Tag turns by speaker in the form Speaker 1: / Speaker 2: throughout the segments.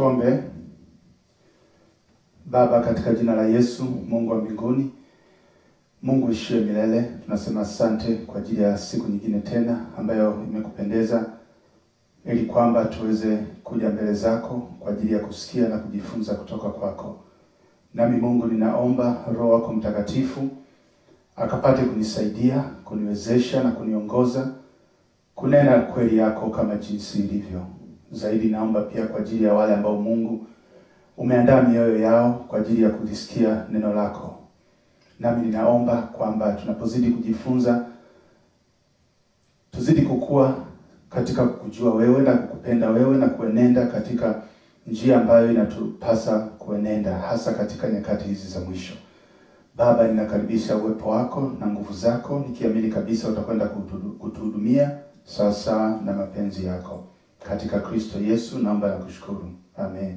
Speaker 1: Tuombe. Baba, katika jina la Yesu, Mungu wa mbinguni, Mungu ishie milele, tunasema asante kwa ajili ya siku nyingine tena ambayo imekupendeza ili kwamba tuweze kuja mbele zako kwa ajili ya kusikia na kujifunza kutoka kwako. Nami Mungu, ninaomba Roho wako Mtakatifu akapate kunisaidia, kuniwezesha na kuniongoza kunena kweli yako kama jinsi ilivyo. Zaidi naomba pia kwa ajili ya wale ambao Mungu umeandaa mioyo yao kwa ajili ya kulisikia neno lako. Nami ninaomba kwamba tunapozidi kujifunza tuzidi kukua katika kukujua wewe na kukupenda wewe na kuenenda katika njia ambayo inatupasa kuenenda hasa katika nyakati hizi za mwisho. Baba, ninakaribisha uwepo wako na nguvu zako nikiamini kabisa utakwenda kutuhu- kutuhudumia sawasawa na mapenzi yako. Katika Kristo Yesu naomba na kushukuru. Amen.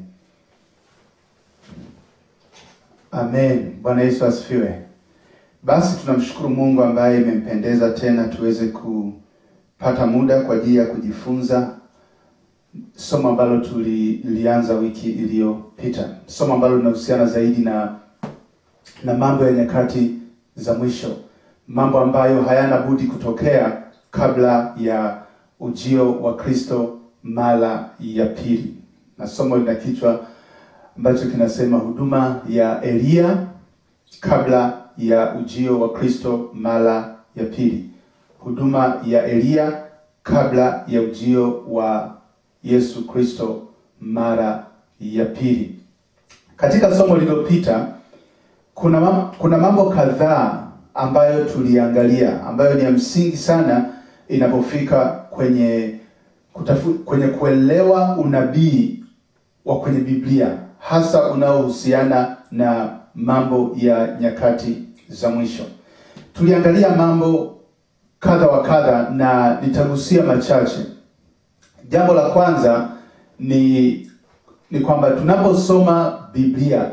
Speaker 1: Amen. Bwana Yesu asifiwe. Basi tunamshukuru Mungu ambaye imempendeza tena tuweze kupata muda kwa ajili ya kujifunza somo ambalo tulilianza wiki iliyopita, somo ambalo linahusiana zaidi na na mambo ya nyakati za mwisho, mambo ambayo hayana budi kutokea kabla ya ujio wa Kristo mara ya pili, na somo lina kichwa ambacho kinasema huduma ya Eliya kabla ya ujio wa Kristo mara ya pili, huduma ya Eliya kabla ya ujio wa Yesu Kristo mara ya pili. Katika somo lililopita kuna mam, kuna mambo kadhaa ambayo tuliangalia ambayo ni ya msingi sana inapofika kwenye kutafu, kwenye kuelewa unabii wa kwenye Biblia hasa unaohusiana na mambo ya nyakati za mwisho. Tuliangalia mambo kadha wa kadha na nitagusia machache. Jambo la kwanza ni ni kwamba tunaposoma Biblia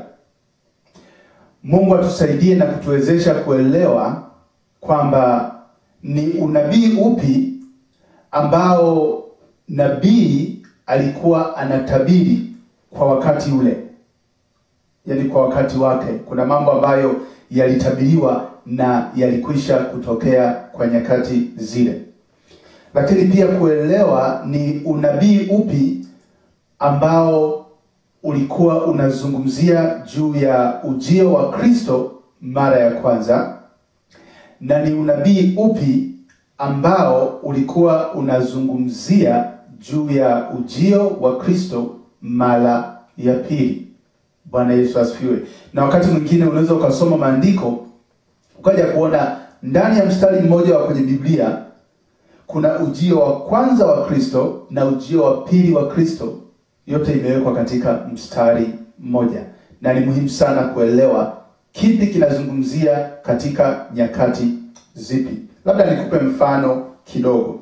Speaker 1: Mungu atusaidie na kutuwezesha kuelewa kwamba ni unabii upi ambao nabii alikuwa anatabiri kwa wakati ule, yaani kwa wakati wake. Kuna mambo ambayo yalitabiriwa na yalikwisha kutokea kwa nyakati zile, lakini pia kuelewa ni unabii upi ambao ulikuwa unazungumzia juu ya ujio wa Kristo mara ya kwanza, na ni unabii upi ambao ulikuwa unazungumzia juu ya ujio wa Kristo mara ya pili. Bwana Yesu asifiwe. Na wakati mwingine unaweza ukasoma maandiko ukaja kuona ndani ya mstari mmoja wa kwenye Biblia kuna ujio wa kwanza wa Kristo na ujio wa pili wa Kristo yote imewekwa katika mstari mmoja, na ni muhimu sana kuelewa kipi kinazungumzia katika nyakati zipi. Labda nikupe mfano kidogo.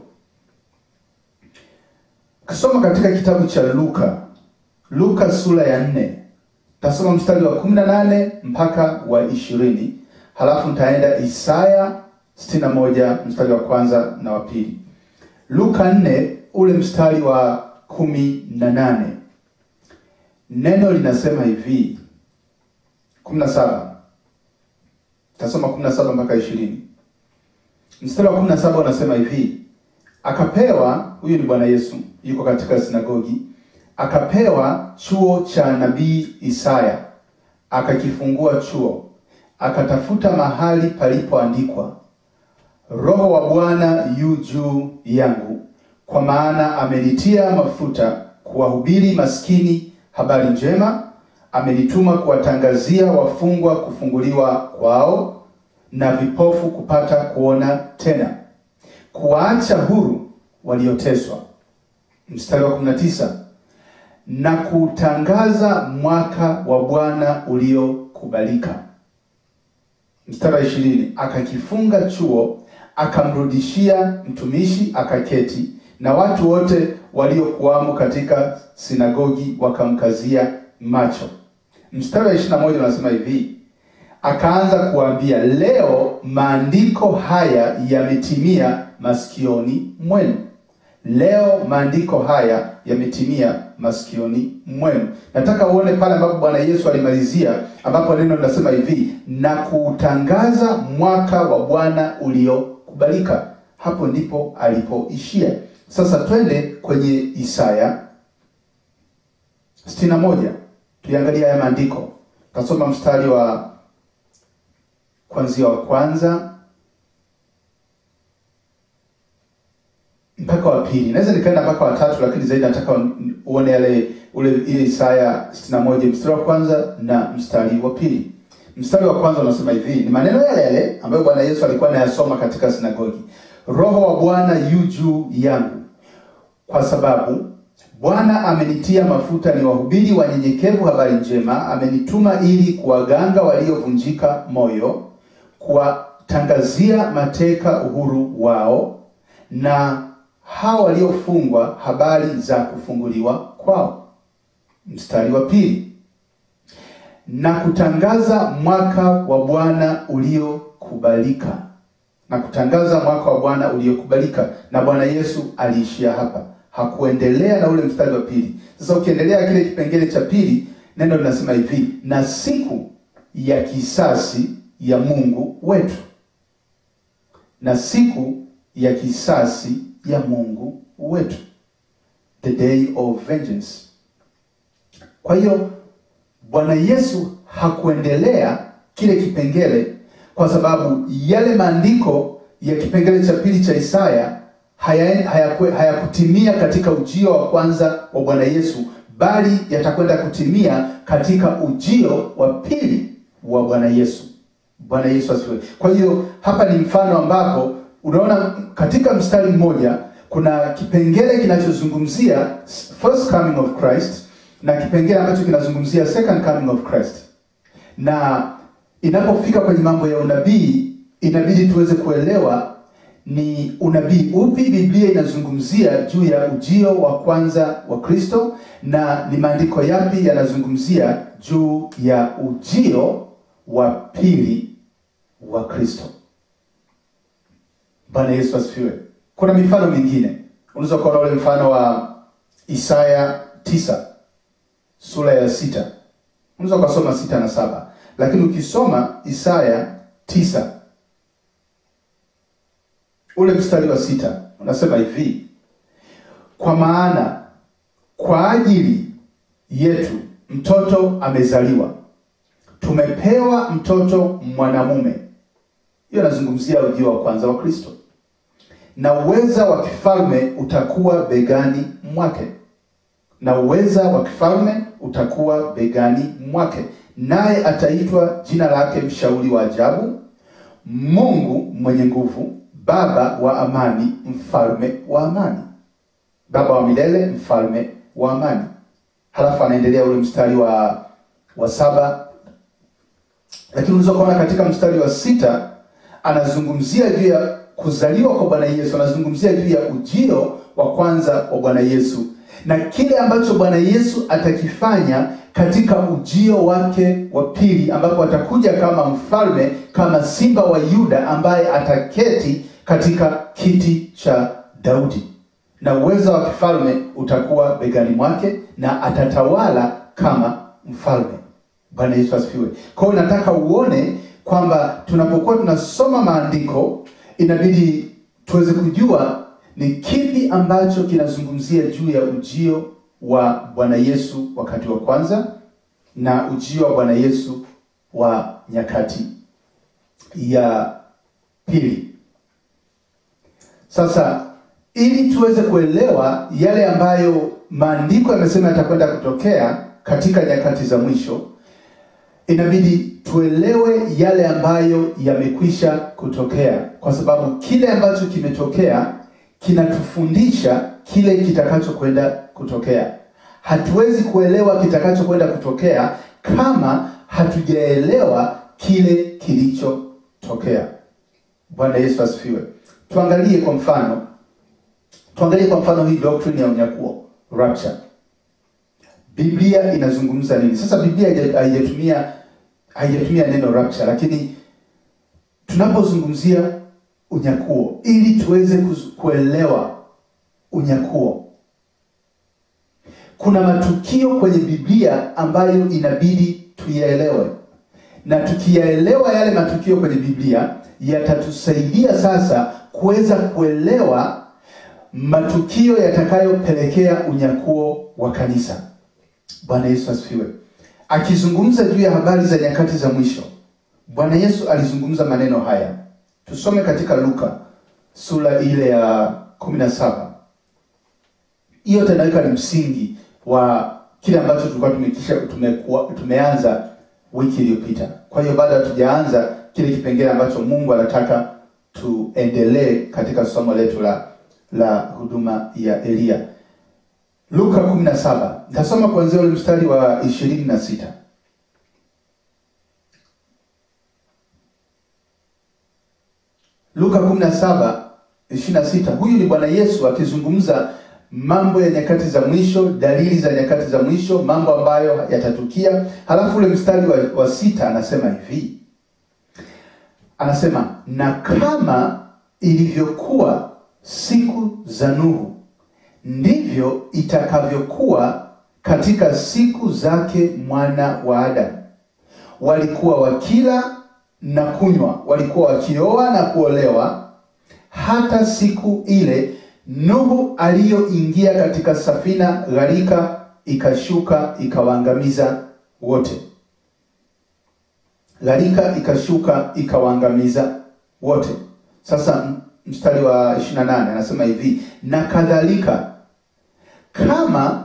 Speaker 1: Ukisoma katika kitabu cha Luka, Luka sura ya nne, tasoma mstari wa kumi na nane mpaka wa ishirini halafu nitaenda Isaya sitini na moja mstari wa kwanza na wa pili. Luka nne ule mstari wa kumi na nane neno linasema hivi, kumi na saba tasoma kumi na saba mpaka ishirini. Mstari wa kumi na saba unasema hivi, akapewa, huyu ni Bwana Yesu yuko katika sinagogi, akapewa chuo cha nabii Isaya, akakifungua chuo, akatafuta mahali palipoandikwa, Roho wa Bwana yu juu yangu kwa maana amenitia mafuta kuwahubiri maskini habari njema, amenituma kuwatangazia wafungwa kufunguliwa kwao, na vipofu kupata kuona tena, kuwaacha huru walioteswa. Mstari wa 19, na kutangaza mwaka wa Bwana uliokubalika. Mstari wa 20, akakifunga chuo, akamrudishia mtumishi, akaketi na watu wote waliokuwamo katika sinagogi wakamkazia macho. Mstari wa ishirini na moja unasema hivi, akaanza kuambia, leo maandiko haya yametimia masikioni mwenu. leo maandiko haya yametimia masikioni mwenu. Nataka uone pale ambapo Bwana Yesu alimalizia, ambapo neno linasema hivi, na kuutangaza mwaka wa Bwana uliokubalika. Hapo ndipo alipoishia. Sasa twende kwenye Isaya 61 tuiangalie haya maandiko. Tasoma mstari wa kwanzia wa kwanza mpaka wa pili. Naweza nikaenda mpaka wa tatu, lakini zaidi nataka uone yale ule ile Isaya 61 mstari wa kwanza na mstari wa pili. Mstari wa kwanza unasema hivi, ni maneno yale yale ambayo Bwana Yesu alikuwa anayasoma katika sinagogi. Roho wa Bwana yu juu yangu, kwa sababu Bwana amenitia mafuta ni wahubiri wanyenyekevu habari njema, amenituma ili kuwaganga waliovunjika moyo, kuwatangazia mateka uhuru wao, na hao waliofungwa habari za kufunguliwa kwao. Mstari wa pili, na kutangaza mwaka wa Bwana uliokubalika, na kutangaza mwaka wa Bwana uliokubalika. Na Bwana Yesu aliishia hapa hakuendelea na ule mstari wa pili. Sasa ukiendelea kile kipengele cha pili, neno linasema hivi, na siku ya kisasi ya Mungu wetu, na siku ya kisasi ya Mungu wetu, the day of vengeance. Kwa hiyo Bwana Yesu hakuendelea kile kipengele kwa sababu yale maandiko ya kipengele cha pili cha Isaya hayakutimia haya haya katika ujio wa kwanza wa Bwana Yesu, bali yatakwenda kutimia katika ujio wa pili wa Bwana Yesu. Bwana Yesu asifiwe. Kwa hiyo hapa ni mfano ambapo unaona katika mstari mmoja kuna kipengele kinachozungumzia first coming of Christ na kipengele ambacho kinazungumzia second coming of Christ, na inapofika kwenye mambo ya unabii inabidi tuweze kuelewa ni unabii upi Biblia inazungumzia juu ya ujio wa kwanza wa Kristo na ni maandiko yapi yanazungumzia juu ya ujio wa pili wa Kristo. Bwana Yesu asifiwe. Kuna mifano mingine, unaweza kuona ule mfano wa Isaya tisa sura ya sita, unaweza ukasoma sita na saba, lakini ukisoma Isaya tisa ule mstari wa sita unasema hivi, kwa maana kwa ajili yetu mtoto amezaliwa, tumepewa mtoto mwanamume. Hiyo anazungumzia ujio wa kwanza wa Kristo, na uweza wa kifalme utakuwa begani mwake, na uweza wa kifalme utakuwa begani mwake, naye ataitwa jina lake Mshauri wa Ajabu, Mungu mwenye nguvu Baba wa amani, mfalme wa amani, Baba wa milele, mfalme wa amani. Halafu anaendelea ule mstari wa wa saba, lakini unaweza kuona katika mstari wa sita anazungumzia juu ya kuzaliwa kwa Bwana Yesu, anazungumzia juu ya ujio wa kwanza wa Bwana Yesu na kile ambacho Bwana Yesu atakifanya katika ujio wake wa pili, ambapo atakuja kama mfalme, kama simba wa Yuda ambaye ataketi katika kiti cha Daudi, na uwezo wa kifalme utakuwa begani mwake, na atatawala kama mfalme. Bwana Yesu asifiwe. Kwa hiyo nataka uone kwamba tunapokuwa tunasoma maandiko inabidi tuweze kujua ni kipi ambacho kinazungumzia juu ya ujio wa Bwana Yesu wakati wa kwanza na ujio wa Bwana Yesu wa nyakati ya pili. Sasa ili tuweze kuelewa yale ambayo maandiko yamesema yatakwenda kutokea katika nyakati za mwisho, inabidi tuelewe yale ambayo yamekwisha kutokea, kwa sababu kile ambacho kimetokea kinatufundisha kile kitakachokwenda kutokea. Hatuwezi kuelewa kitakachokwenda kutokea kama hatujaelewa kile kilichotokea. Bwana Yesu asifiwe. Tuangalie kwa mfano, tuangalie kwa mfano hii doctrine ya unyakuo rapture. Biblia inazungumza nini? Sasa Biblia haijatumia haijatumia neno rapture, lakini tunapozungumzia unyakuo ili tuweze kuelewa unyakuo. Kuna matukio kwenye Biblia ambayo inabidi tuyaelewe, na tukiyaelewa yale matukio kwenye Biblia yatatusaidia sasa kuweza kuelewa matukio yatakayopelekea unyakuo wa kanisa. Bwana Yesu asifiwe. Akizungumza juu ya habari za nyakati za mwisho, Bwana Yesu alizungumza maneno haya. Tusome katika Luka sura ile ya kumi na saba. Hiyo tanaweka ni msingi wa kile ambacho tulikuwa tumekisha tumekuwa tumeanza wiki iliyopita. Kwa hiyo bado hatujaanza kile kipengele ambacho Mungu anataka tuendelee katika somo letu la la huduma ya Eliya. Luka 17. Nitasoma kuanzia ule mstari wa ishirini na sita. Luka 17 26. Huyu ni Bwana Yesu akizungumza mambo ya nyakati za mwisho, dalili za nyakati za mwisho, mambo ambayo yatatukia. Halafu ule mstari wa, wa sita anasema hivi, anasema na kama ilivyokuwa siku za Nuhu ndivyo itakavyokuwa katika siku zake mwana wa Adamu. Walikuwa wakila na kunywa, walikuwa wakioa na kuolewa, hata siku ile Nuhu aliyoingia katika safina, gharika ikashuka ikawaangamiza wote. Gharika ikashuka ikawaangamiza wote. Sasa mstari wa 28 anasema hivi, na kadhalika kama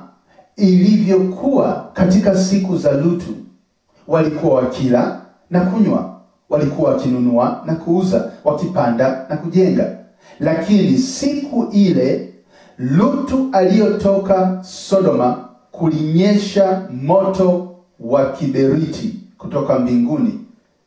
Speaker 1: ilivyokuwa katika siku za Lutu, walikuwa wakila na kunywa, walikuwa wakinunua na kuuza, wakipanda na kujenga. Lakini siku ile Lutu aliyotoka Sodoma, kulinyesha moto wa kiberiti kutoka mbinguni,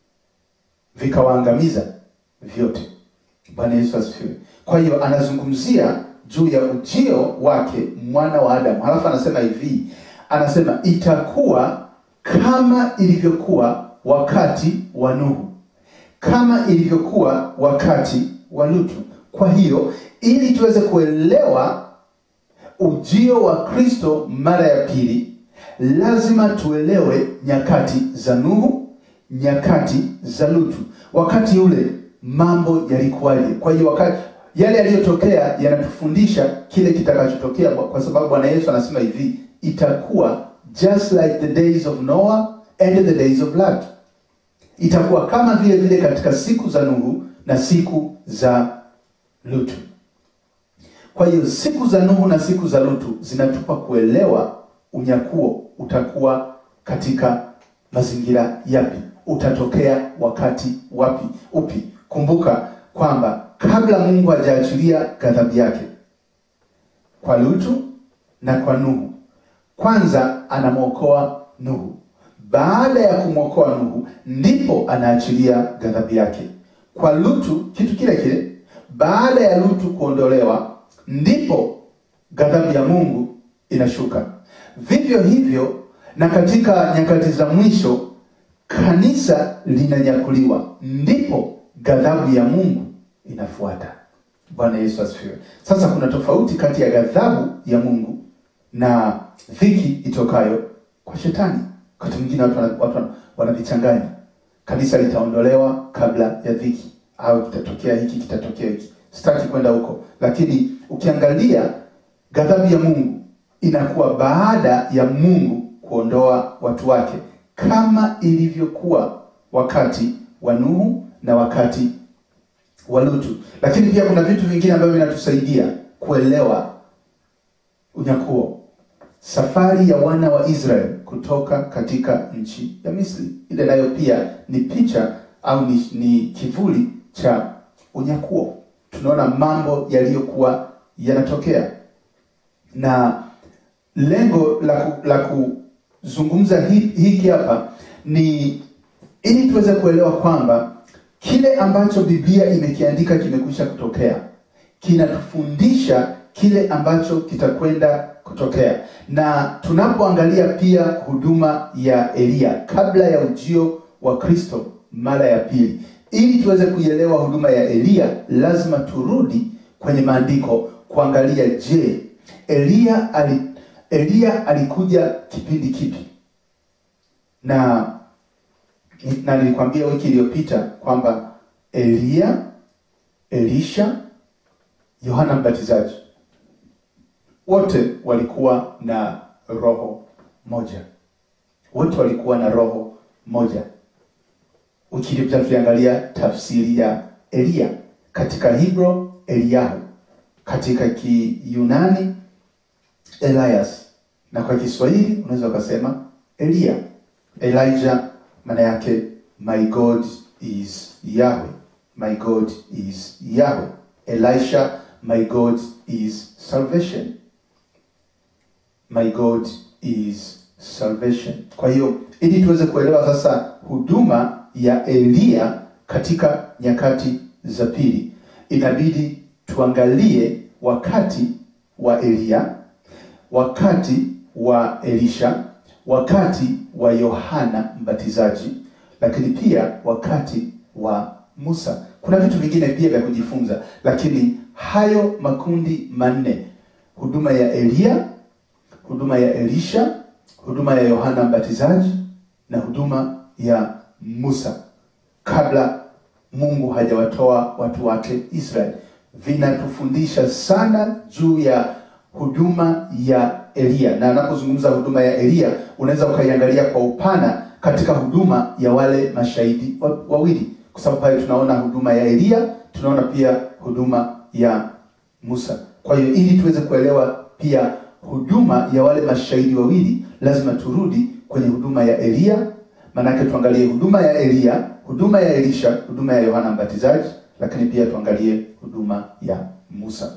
Speaker 1: vikawaangamiza vyote. Bwana Yesu asifiwe. Kwa hiyo anazungumzia juu ya ujio wake mwana wa Adamu, halafu anasema hivi, anasema itakuwa kama ilivyokuwa wakati wa Nuhu, kama ilivyokuwa wakati wa Lutu. Kwa hiyo ili tuweze kuelewa ujio wa Kristo mara ya pili, lazima tuelewe nyakati za Nuhu, nyakati za Lutu. Wakati ule mambo yalikuwaje? Kwa hiyo wakati yale yaliyotokea yanatufundisha kile kitakachotokea, kwa sababu Bwana Yesu anasema hivi, itakuwa just like the days of Noah and the days of Lot. Itakuwa kama vile vile katika siku za Nuhu na siku za Lutu. Kwa hiyo siku za Nuhu na siku za Lutu zinatupa kuelewa unyakuo utakuwa katika mazingira yapi, utatokea wakati wapi, upi. Kumbuka kwamba kabla Mungu hajaachilia ghadhabu yake kwa Lutu na kwa Nuhu, kwanza anamwokoa Nuhu. Baada ya kumwokoa Nuhu, ndipo anaachilia ghadhabu yake kwa Lutu. Kitu kile kile, baada ya Lutu kuondolewa, ndipo ghadhabu ya Mungu inashuka. Vivyo hivyo na katika nyakati za mwisho kanisa linanyakuliwa, ndipo ghadhabu ya Mungu inafuata. Bwana Yesu asifiwe. Sasa kuna tofauti kati ya ghadhabu ya Mungu na dhiki itokayo kwa shetani. Wakati mwingine watu watu wanavichanganya. Kanisa litaondolewa kabla ya dhiki, au kitatokea hiki kitatokea hiki. Sitaki kwenda huko, lakini ukiangalia ghadhabu ya Mungu inakuwa baada ya Mungu kuondoa watu wake, kama ilivyokuwa wakati wa Nuhu na wakati wa Lutu. Lakini pia kuna vitu vingine ambavyo vinatusaidia kuelewa unyakuo. Safari ya wana wa Israeli kutoka katika nchi ya Misri, ile nayo pia ni picha au ni, ni kivuli cha unyakuo. Tunaona mambo yaliyokuwa yanatokea, na lengo la, ku, la kuzungumza hiki hapa ni ili tuweze kuelewa kwamba kile ambacho Biblia imekiandika kimekwisha kutokea, kinatufundisha kile ambacho kitakwenda kutokea. Na tunapoangalia pia huduma ya Eliya kabla ya ujio wa Kristo mara ya pili, ili tuweze kuielewa huduma ya Eliya, lazima turudi kwenye maandiko kuangalia, je, Eliya ali, Eliya alikuja kipindi kipi? Na na nilikwambia wiki iliyopita kwamba Eliya, Elisha, Yohana Mbatizaji wote walikuwa na roho moja, wote walikuwa na roho moja. Wiki iliyopita tuliangalia tafsiri ya Eliya katika Hebrew Eliyahu, katika Kiyunani Elias, na kwa Kiswahili unaweza ukasema Eliya. Elijah maana yake my God is Yahweh, my God is Yahweh. Elisha, my God is salvation, my God is salvation. Kwa hiyo ili tuweze kuelewa sasa huduma ya Eliya katika nyakati za pili, inabidi tuangalie wakati wa Eliya, wakati wa Elisha, wakati wa Yohana Mbatizaji, lakini pia wakati wa Musa. Kuna vitu vingine pia vya kujifunza, lakini hayo makundi manne: huduma ya Eliya, huduma ya Elisha, huduma ya Yohana Mbatizaji na huduma ya Musa kabla Mungu hajawatoa watu wake Israeli, vinatufundisha sana juu ya huduma ya Eliya. Na anapozungumza huduma ya Eliya, unaweza ukaiangalia kwa upana katika huduma ya wale mashahidi wa- wawili, kwa sababu pale tunaona huduma ya Eliya, tunaona pia huduma ya Musa. Kwa hiyo ili tuweze kuelewa pia huduma ya wale mashahidi wawili, lazima turudi kwenye huduma ya Eliya, maanake tuangalie huduma ya Eliya, huduma ya Elisha, huduma ya Yohana Mbatizaji, lakini pia tuangalie huduma ya Musa.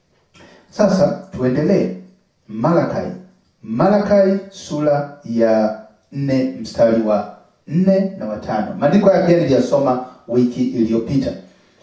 Speaker 1: Sasa tuendelee. Malakai, Malakai sura ya nne mstari wa nne na watano. Maandiko haya pia niliyasoma wiki iliyopita.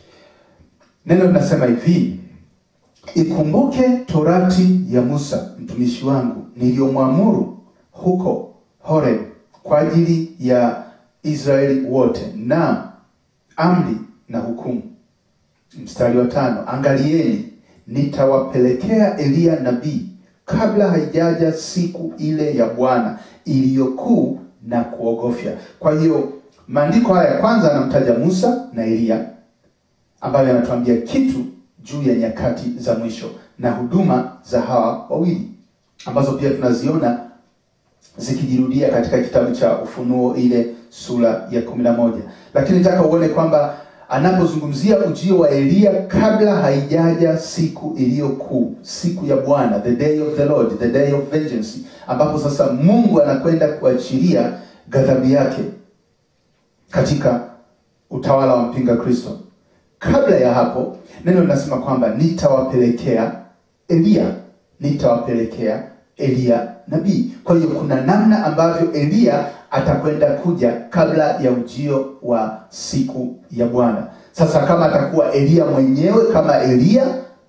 Speaker 1: Neno linasema hivi: Ikumbuke torati ya Musa mtumishi wangu niliyomwamuru huko Horeb kwa ajili ya Israeli wote, na amri na hukumu. Mstari wa tano, angalieni nitawapelekea Eliya nabii kabla haijaja siku ile ya Bwana iliyokuu na kuogofya. Kwa hiyo maandiko haya ya kwanza anamtaja Musa na Eliya ambayo yanatuambia kitu juu ya nyakati za mwisho na huduma za hawa wawili ambazo pia tunaziona zikijirudia katika kitabu cha Ufunuo ile sura ya kumi na moja. Lakini nataka uone kwamba anapozungumzia ujio wa Eliya kabla haijaja siku iliyo kuu, siku ya Bwana, the day of the Lord, the day of vengeance, ambapo sasa Mungu anakwenda kuachilia ghadhabu yake katika utawala wa mpinga Kristo. Kabla ya hapo, neno linasema kwamba nitawapelekea Eliya, nitawapelekea Eliya nabii. Kwa hiyo kuna namna ambavyo Eliya atakwenda kuja kabla ya ujio wa siku ya Bwana. Sasa kama atakuwa Eliya mwenyewe kama Eliya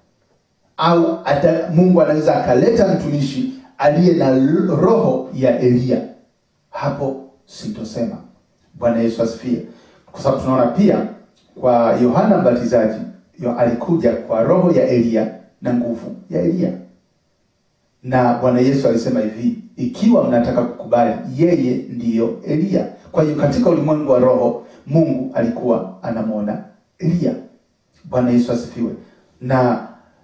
Speaker 1: au ata, Mungu anaweza akaleta mtumishi aliye na roho ya Eliya, hapo sitosema. Bwana Yesu asifiwe, kwa sababu tunaona pia kwa Yohana Mbatizaji yo alikuja kwa roho ya Eliya na nguvu ya Eliya, na Bwana Yesu alisema hivi, ikiwa mnataka kukubali, yeye ndiyo Eliya. Kwa hiyo katika ulimwengu wa roho Mungu alikuwa anamwona Eliya. Bwana Yesu asifiwe. Na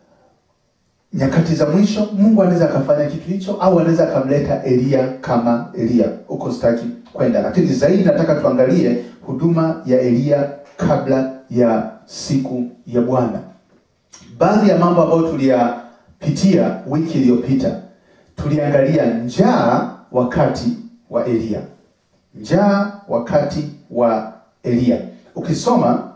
Speaker 1: nyakati za mwisho Mungu anaweza akafanya kitu hicho, au anaweza akamleta Eliya kama Eliya. Huko sitaki kwenda, lakini zaidi nataka tuangalie huduma ya Eliya kabla ya siku ya Bwana. Baadhi ya mambo ambayo tuliyapitia wiki iliyopita, tuliangalia njaa wakati wa Eliya, njaa wakati wa Eliya. Ukisoma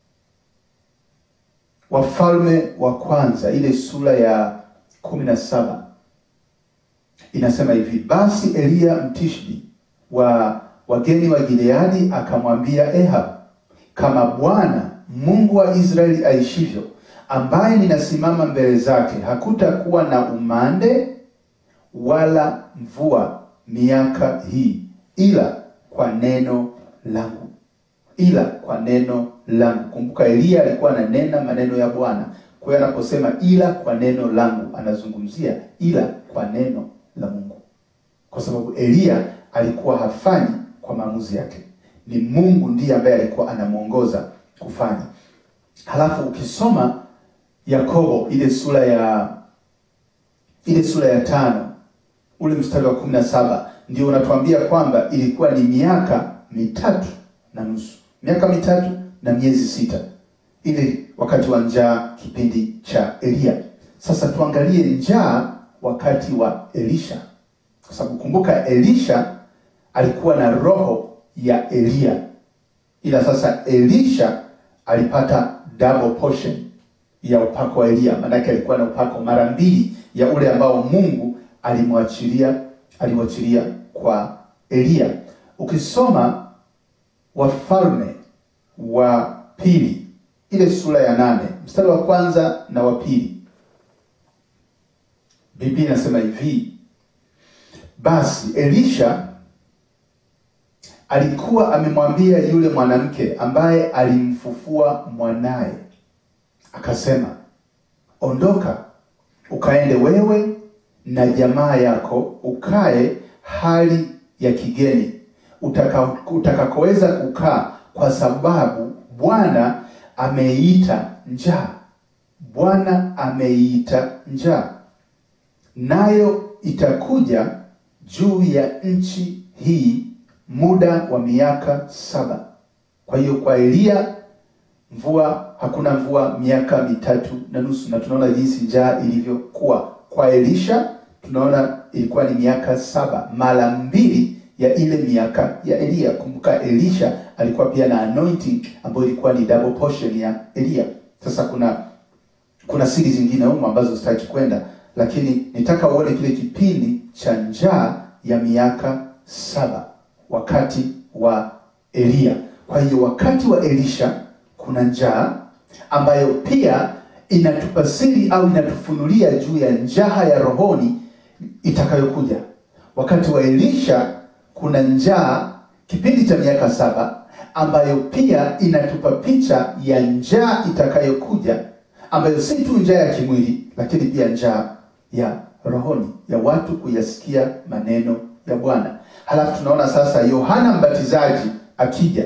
Speaker 1: Wafalme wa Kwanza ile sura ya kumi na saba inasema hivi: basi Eliya Mtishbi wa wageni wa Gileadi akamwambia Ehab, kama Bwana Mungu wa Israeli aishivyo, ambaye ninasimama mbele zake, hakutakuwa na umande wala mvua miaka hii, ila kwa neno langu, ila kwa neno langu. Kumbuka Eliya alikuwa ananena maneno ya Bwana Kwa hiyo anaposema ila kwa neno langu, anazungumzia ila kwa neno la Mungu, kwa sababu Eliya alikuwa hafanyi kwa maamuzi yake, ni Mungu ndiye ambaye alikuwa anamwongoza kufanya. Halafu ukisoma Yakobo ile sura ya ile sura ya tano ule mstari wa kumi na saba ndio unatuambia kwamba ilikuwa ni miaka mitatu na nusu, miaka mitatu na miezi sita, ile wakati wa njaa, kipindi cha Eliya. Sasa tuangalie njaa wakati wa Elisha, kwa sababu kumbuka, Elisha alikuwa na roho ya Eliya, ila sasa Elisha alipata double portion ya upako wa Eliya, maanake alikuwa na upako mara mbili ya ule ambao Mungu alimwachilia alimwachilia kwa Eliya. Ukisoma Wafalme wa pili ile sura ya nane mstari wa kwanza na wa pili Biblia inasema hivi: basi Elisha alikuwa amemwambia yule mwanamke ambaye alimfufua mwanaye, akasema, ondoka ukaende wewe na jamaa yako ukae hali ya kigeni utaka utakakoweza kukaa, kwa sababu Bwana ameiita njaa. Bwana ameiita njaa, nayo itakuja juu ya nchi hii muda wa miaka saba. Kwa hiyo kwa Eliya mvua hakuna mvua miaka mitatu na nusu, na tunaona jinsi njaa ilivyokuwa. Kwa Elisha tunaona ilikuwa ni miaka saba, mara mbili ya ile miaka ya Eliya. Kumbuka Elisha alikuwa pia na anointing ambayo ilikuwa ni double portion ya Eliya. Sasa kuna kuna siri zingine humo ambazo sitaki kwenda, lakini nitaka uone kile kipindi cha njaa ya miaka saba wakati wa Eliya. Kwa hiyo wakati wa Elisha kuna njaa ambayo pia inatupa siri au inatufunulia juu ya njaa ya rohoni itakayokuja. Wakati wa Elisha kuna njaa kipindi cha miaka saba ambayo pia inatupa picha ya njaa itakayokuja ambayo si tu njaa ya kimwili, lakini pia njaa ya rohoni ya watu kuyasikia maneno ya Bwana. Halafu tunaona sasa Yohana Mbatizaji akija,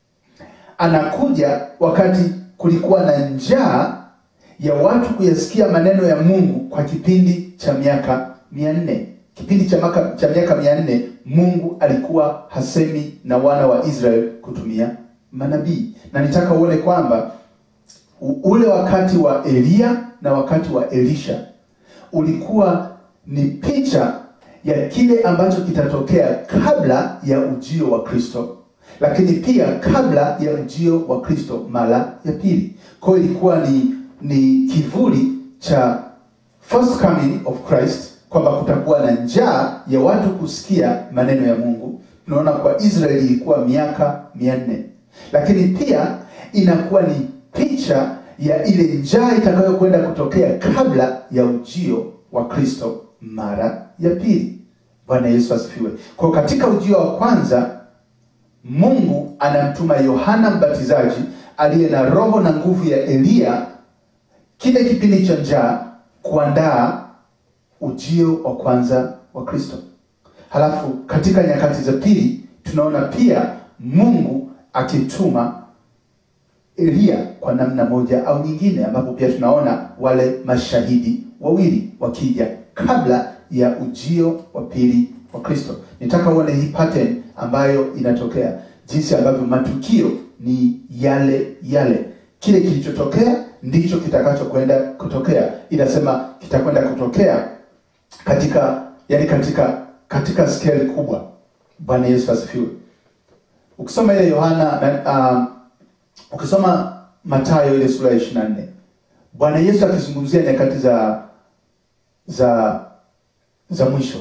Speaker 1: anakuja wakati kulikuwa na njaa ya watu kuyasikia maneno ya Mungu kwa kipindi cha miaka mia nne. Kipindi cha maka, cha miaka mia nne Mungu alikuwa hasemi na wana wa Israeli kutumia manabii, na nitaka uone kwamba ule wakati wa Eliya na wakati wa Elisha ulikuwa ni picha ya kile ambacho kitatokea kabla ya ujio wa Kristo, lakini pia kabla ya ujio wa Kristo mara ya pili. Kwa hiyo ilikuwa ni ni kivuli cha first coming of Christ, kwamba kutakuwa na njaa ya watu kusikia maneno ya Mungu. Tunaona kwa Israeli ilikuwa miaka mia nne, lakini pia inakuwa ni picha ya ile njaa itakayokwenda kutokea kabla ya ujio wa Kristo mara ya pili. Bwana Yesu asifiwe. Kwa katika ujio wa kwanza Mungu anamtuma Yohana Mbatizaji aliye na roho na nguvu ya Eliya kile kipindi cha njaa kuandaa ujio wa kwanza wa Kristo. Halafu katika nyakati za pili tunaona pia Mungu akituma Eliya kwa namna moja au nyingine, ambapo pia tunaona wale mashahidi wawili wakija kabla ya ujio wa pili wa Kristo. Nitaka uone hii pattern ambayo inatokea, jinsi ambavyo matukio ni yale yale. Kile kilichotokea ndicho kitakachokwenda kutokea. Inasema kitakwenda kutokea katika yani, katika katika scale kubwa. Bwana Yesu asifiwe. Ukisoma ile Yohana um, ukisoma Mathayo ile sura ya 24 Bwana Yesu akizungumzia nyakati za za za mwisho,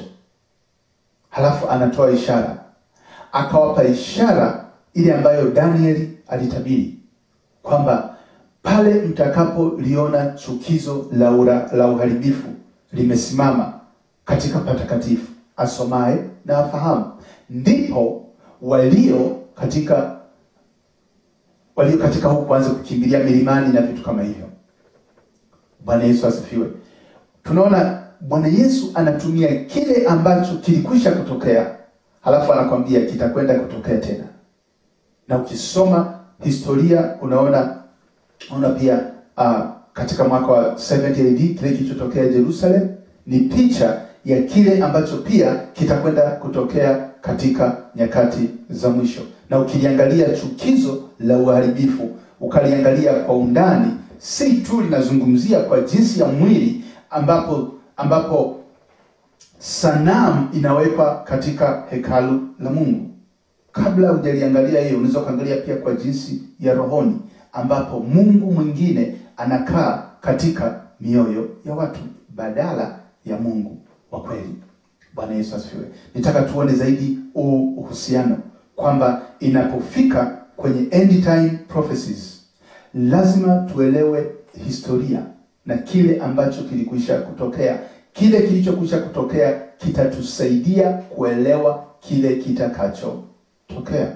Speaker 1: halafu anatoa ishara, akawapa ishara ile ambayo Danieli alitabiri kwamba pale mtakapoliona chukizo la ura, la uharibifu limesimama katika patakatifu, asomaye na afahamu, ndipo walio katika walio katika huku kuanza kukimbilia milimani na vitu kama hivyo. Bwana Yesu asifiwe. Tunaona Bwana Yesu anatumia kile ambacho kilikwisha kutokea, halafu anakwambia kitakwenda kutokea tena. Na ukisoma historia unaona unaona pia uh, katika mwaka wa 70 AD kile kilichotokea Jerusalem ni picha ya kile ambacho pia kitakwenda kutokea katika nyakati za mwisho. Na ukiliangalia chukizo la uharibifu, ukaliangalia kwa undani, si tu linazungumzia kwa jinsi ya mwili ambapo ambapo sanamu inawekwa katika hekalu la Mungu. Kabla hujaliangalia hiyo, unaweza ukaangalia pia kwa jinsi ya rohoni, ambapo Mungu mwingine anakaa katika mioyo ya watu badala ya Mungu wa kweli. Bwana Yesu asifiwe. Nitaka tuone zaidi huu uhusiano kwamba inapofika kwenye end time prophecies lazima tuelewe historia na kile ambacho kilikwisha kutokea. Kile kilichokwisha kutokea kitatusaidia kuelewa kile kitakachotokea.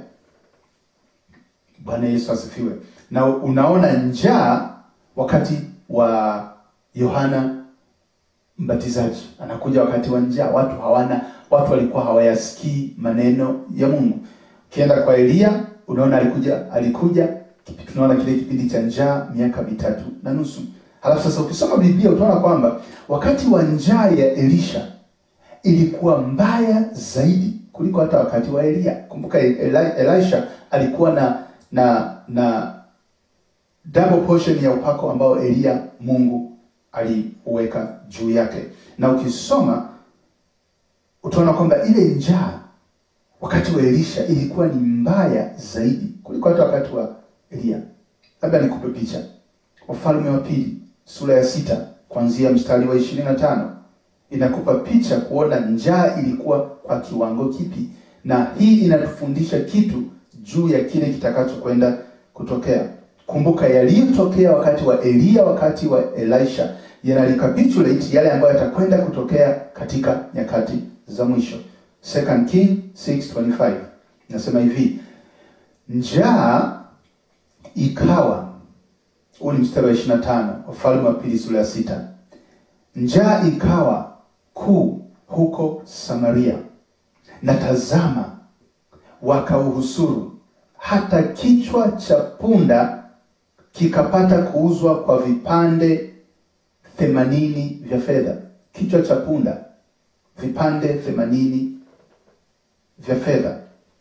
Speaker 1: Bwana Yesu asifiwe. Na unaona njaa wakati wa Yohana Mbatizaji, anakuja wakati wa njaa, watu hawana, watu walikuwa hawayasikii maneno ya Mungu. Ukienda kwa Elia, unaona alikuja, alikuja tunaona kile kipindi cha njaa miaka mitatu na nusu. Halafu sasa ukisoma Biblia utaona kwamba wakati wa njaa ya Elisha ilikuwa mbaya zaidi kuliko hata wakati wa Elia. Kumbuka Eli, Elisha alikuwa na na na double portion ya upako ambao Elia Mungu aliuweka juu yake, na ukisoma utaona kwamba ile njaa wakati wa Elisha ilikuwa ni mbaya zaidi kuliko hata wakati wa Elia. Labda nikupe picha. Wafalme wa Pili sura ya sita kuanzia mstari wa ishirini na tano inakupa picha kuona njaa ilikuwa kwa kiwango kipi, na hii inatufundisha kitu juu ya kile kitakachokwenda kutokea. Kumbuka yaliyotokea wakati wa Elia, wakati wa Elisha yana recapitulate yale ambayo yatakwenda kutokea katika nyakati za mwisho. Second King 6:25 nasema hivi, njaa ikawa, huu ni mstari wa 25, Wafalme wa Pili sura ya sita. Njaa ikawa kuu huko Samaria, na tazama, wakauhusuru hata kichwa cha punda kikapata kuuzwa kwa vipande themanini vya fedha. Kichwa cha punda vipande themanini vya fedha.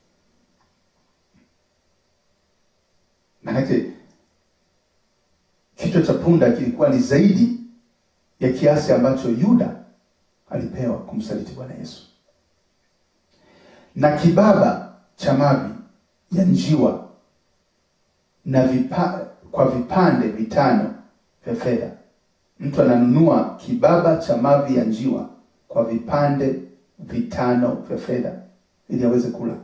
Speaker 1: Maanake kichwa cha punda kilikuwa ni zaidi ya kiasi ambacho Yuda alipewa kumsaliti Bwana Yesu, na kibaba cha mavi ya njiwa na vipa, kwa vipande vitano vya fedha. Mtu ananunua kibaba cha mavi ya njiwa kwa vipande vitano vya fedha ili aweze kula.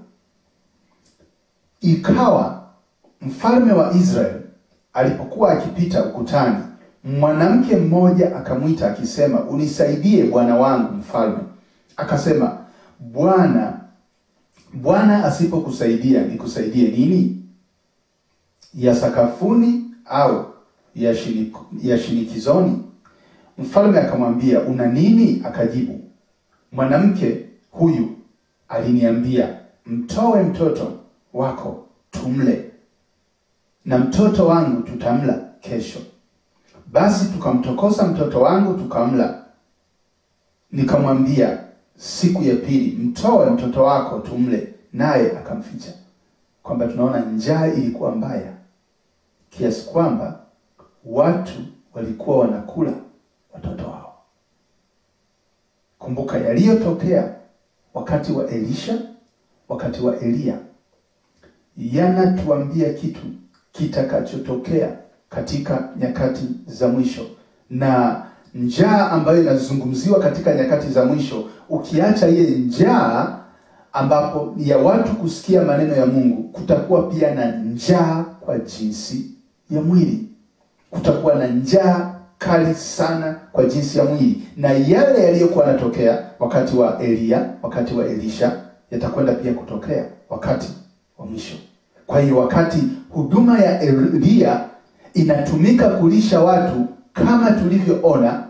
Speaker 1: Ikawa mfalme wa Israeli alipokuwa akipita ukutani, mwanamke mmoja akamwita akisema, unisaidie bwana wangu mfalme. Akasema, Bwana Bwana asipokusaidia nikusaidie nini? Ya sakafuni au ya, shinik, ya shinikizoni? Mfalme akamwambia, una nini? Akajibu, mwanamke huyu aliniambia, mtoe mtoto wako tumle, na mtoto wangu tutamla kesho. Basi tukamtokosa mtoto wangu tukamla. Nikamwambia siku ya pili, mtoe mtoto wako tumle, naye akamficha. Kwamba tunaona njaa ilikuwa mbaya kiasi kwamba watu walikuwa wanakula watoto wao. Kumbuka yaliyotokea wakati wa Elisha, wakati wa Eliya, yanatuambia kitu kitakachotokea katika nyakati za mwisho, na njaa ambayo inazungumziwa katika nyakati za mwisho, ukiacha ile njaa ambapo ya watu kusikia maneno ya Mungu, kutakuwa pia na njaa kwa jinsi ya mwili. Kutakuwa na njaa kali sana kwa jinsi ya mwili, na yale yaliyokuwa yanatokea wakati wa Eliya, wakati wa Elisha yatakwenda pia kutokea wakati wa mwisho. Kwa hiyo wakati huduma ya Eliya inatumika kulisha watu kama tulivyoona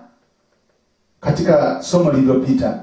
Speaker 1: katika somo lililopita,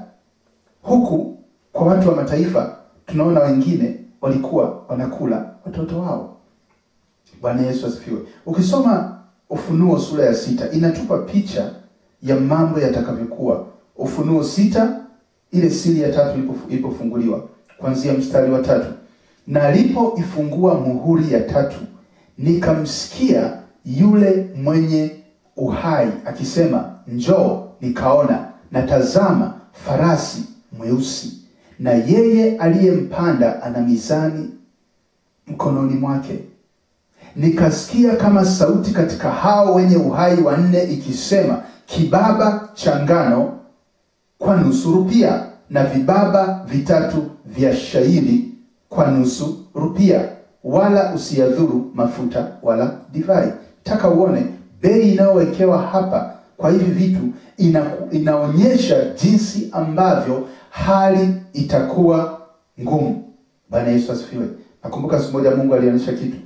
Speaker 1: huku kwa watu wa mataifa tunaona wengine walikuwa wanakula watoto wao. Bwana Yesu asifiwe. Ukisoma Ufunuo sura ya sita inatupa picha ya mambo yatakavyokuwa. Ufunuo sita, ile siri ya tatu ilipofu- ilipofunguliwa, kuanzia mstari wa tatu, na alipoifungua muhuri ya tatu, nikamsikia yule mwenye uhai akisema, njoo. Nikaona na tazama, farasi mweusi, na yeye aliyempanda ana mizani mkononi mwake. Nikasikia kama sauti katika hao wenye uhai wanne ikisema, kibaba cha ngano kwa nusu rupia na vibaba vitatu vya shairi kwa nusu rupia, wala usiyadhuru mafuta wala divai. Taka uone bei inayowekewa hapa kwa hivi vitu ina, inaonyesha jinsi ambavyo hali itakuwa ngumu. Bwana Yesu asifiwe. Nakumbuka siku moja Mungu alionyesha kitu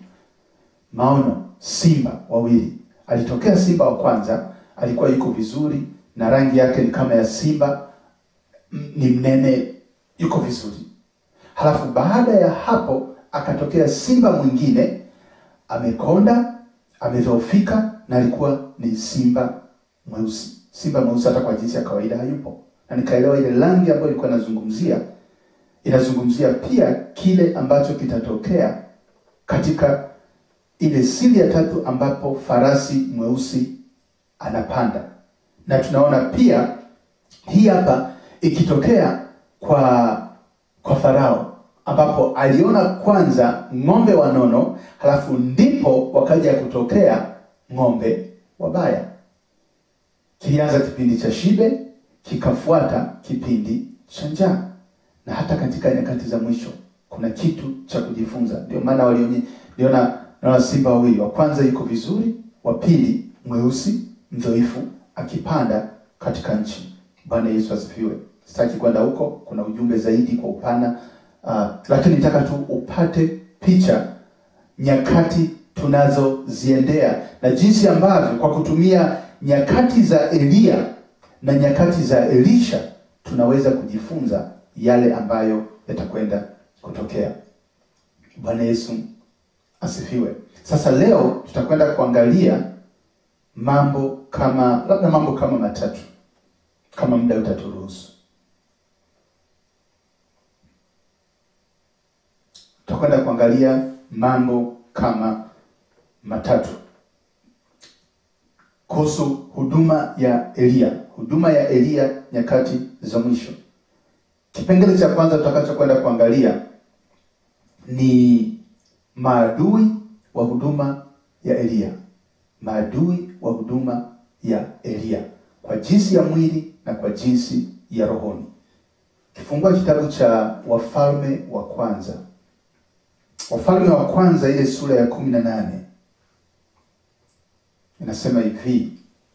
Speaker 1: maono, simba wawili. Alitokea simba wa kwanza, alikuwa yuko vizuri na rangi yake ni kama ya simba, m- ni mnene, yuko vizuri. Halafu baada ya hapo akatokea simba mwingine, amekonda, amedhoofika na alikuwa ni simba mweusi. Simba mweusi hata kwa jinsi ya kawaida hayupo, na nikaelewa ile rangi ambayo ilikuwa inazungumzia inazungumzia pia kile ambacho kitatokea katika ile siri ya tatu ambapo farasi mweusi anapanda, na tunaona pia hii hapa ikitokea kwa kwa Farao ambapo aliona kwanza ng'ombe wanono, halafu ndipo wakaja kutokea ng'ombe wabaya. Kilianza kipindi cha shibe, kikafuata kipindi cha njaa, na hata katika nyakati za mwisho kuna kitu cha kujifunza. Ndio maana walionye niliona naona simba wawili, wa kwanza yuko vizuri, wa pili mweusi mdhaifu akipanda katika nchi. Bwana Yesu asifiwe. Sitaki kwenda huko, kuna ujumbe zaidi kwa upana uh, lakini nataka tu upate picha nyakati tunazoziendea na jinsi ambavyo kwa kutumia nyakati za Eliya na nyakati za Elisha tunaweza kujifunza yale ambayo yatakwenda kutokea. Bwana Yesu asifiwe. Sasa leo tutakwenda kuangalia mambo kama labda mambo kama matatu kama muda utaturuhusu. Tutakwenda kuangalia mambo kama matatu kuhusu huduma ya Eliya, huduma ya Eliya nyakati za mwisho. Kipengele cha kwanza tutakachokwenda kuangalia ni maadui wa huduma ya Eliya, maadui wa huduma ya Eliya kwa jinsi ya mwili na kwa jinsi ya rohoni. Kifungua kitabu cha Wafalme wa Kwanza, Wafalme wa Kwanza ile sura ya kumi na nane inasema hivi,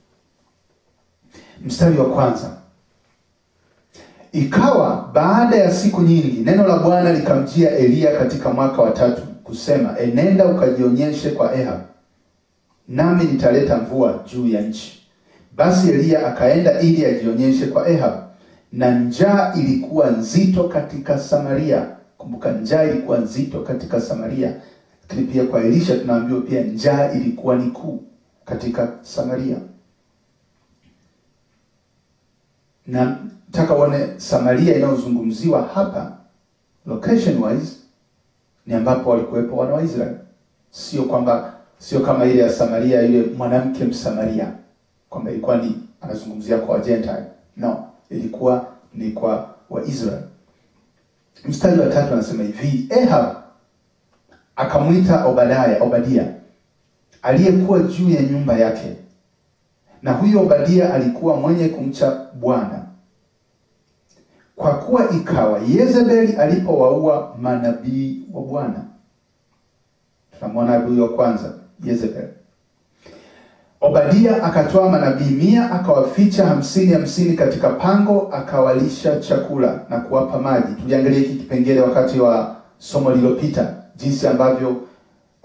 Speaker 1: mstari wa kwanza: Ikawa baada ya siku nyingi, neno la Bwana likamjia Eliya katika mwaka wa tatu kusema, enenda ukajionyeshe kwa Ahab, nami nitaleta mvua juu ya nchi. Basi Eliya akaenda ili ajionyeshe kwa Ahab, na njaa ilikuwa nzito katika Samaria. Kumbuka, njaa ilikuwa nzito katika Samaria, lakini pia kwa Elisha tunaambiwa pia njaa ilikuwa ni kuu katika Samaria. Na nataka uone Samaria inayozungumziwa hapa location wise ni ambapo walikuwepo wana wa Israeli, sio kwamba sio kama ile ya Samaria, ile mwanamke Msamaria kwamba ilikuwa ni anazungumzia kwa Gentile. No, ilikuwa ni kwa Waisraeli. Mstari wa tatu anasema hivi, Ehab akamwita Obadaya, Obadia aliyekuwa juu ya nyumba yake, na huyo Obadia alikuwa mwenye kumcha Bwana, kwa kuwa ikawa Yezebeli alipowaua manabii wa Bwana. Tunamwona adui wa kwanza Yezebeli. Obadia akatoa manabii mia akawaficha hamsini hamsini katika pango, akawalisha chakula na kuwapa maji. Tuliangalia hiki kipengele wakati wa somo lililopita, jinsi ambavyo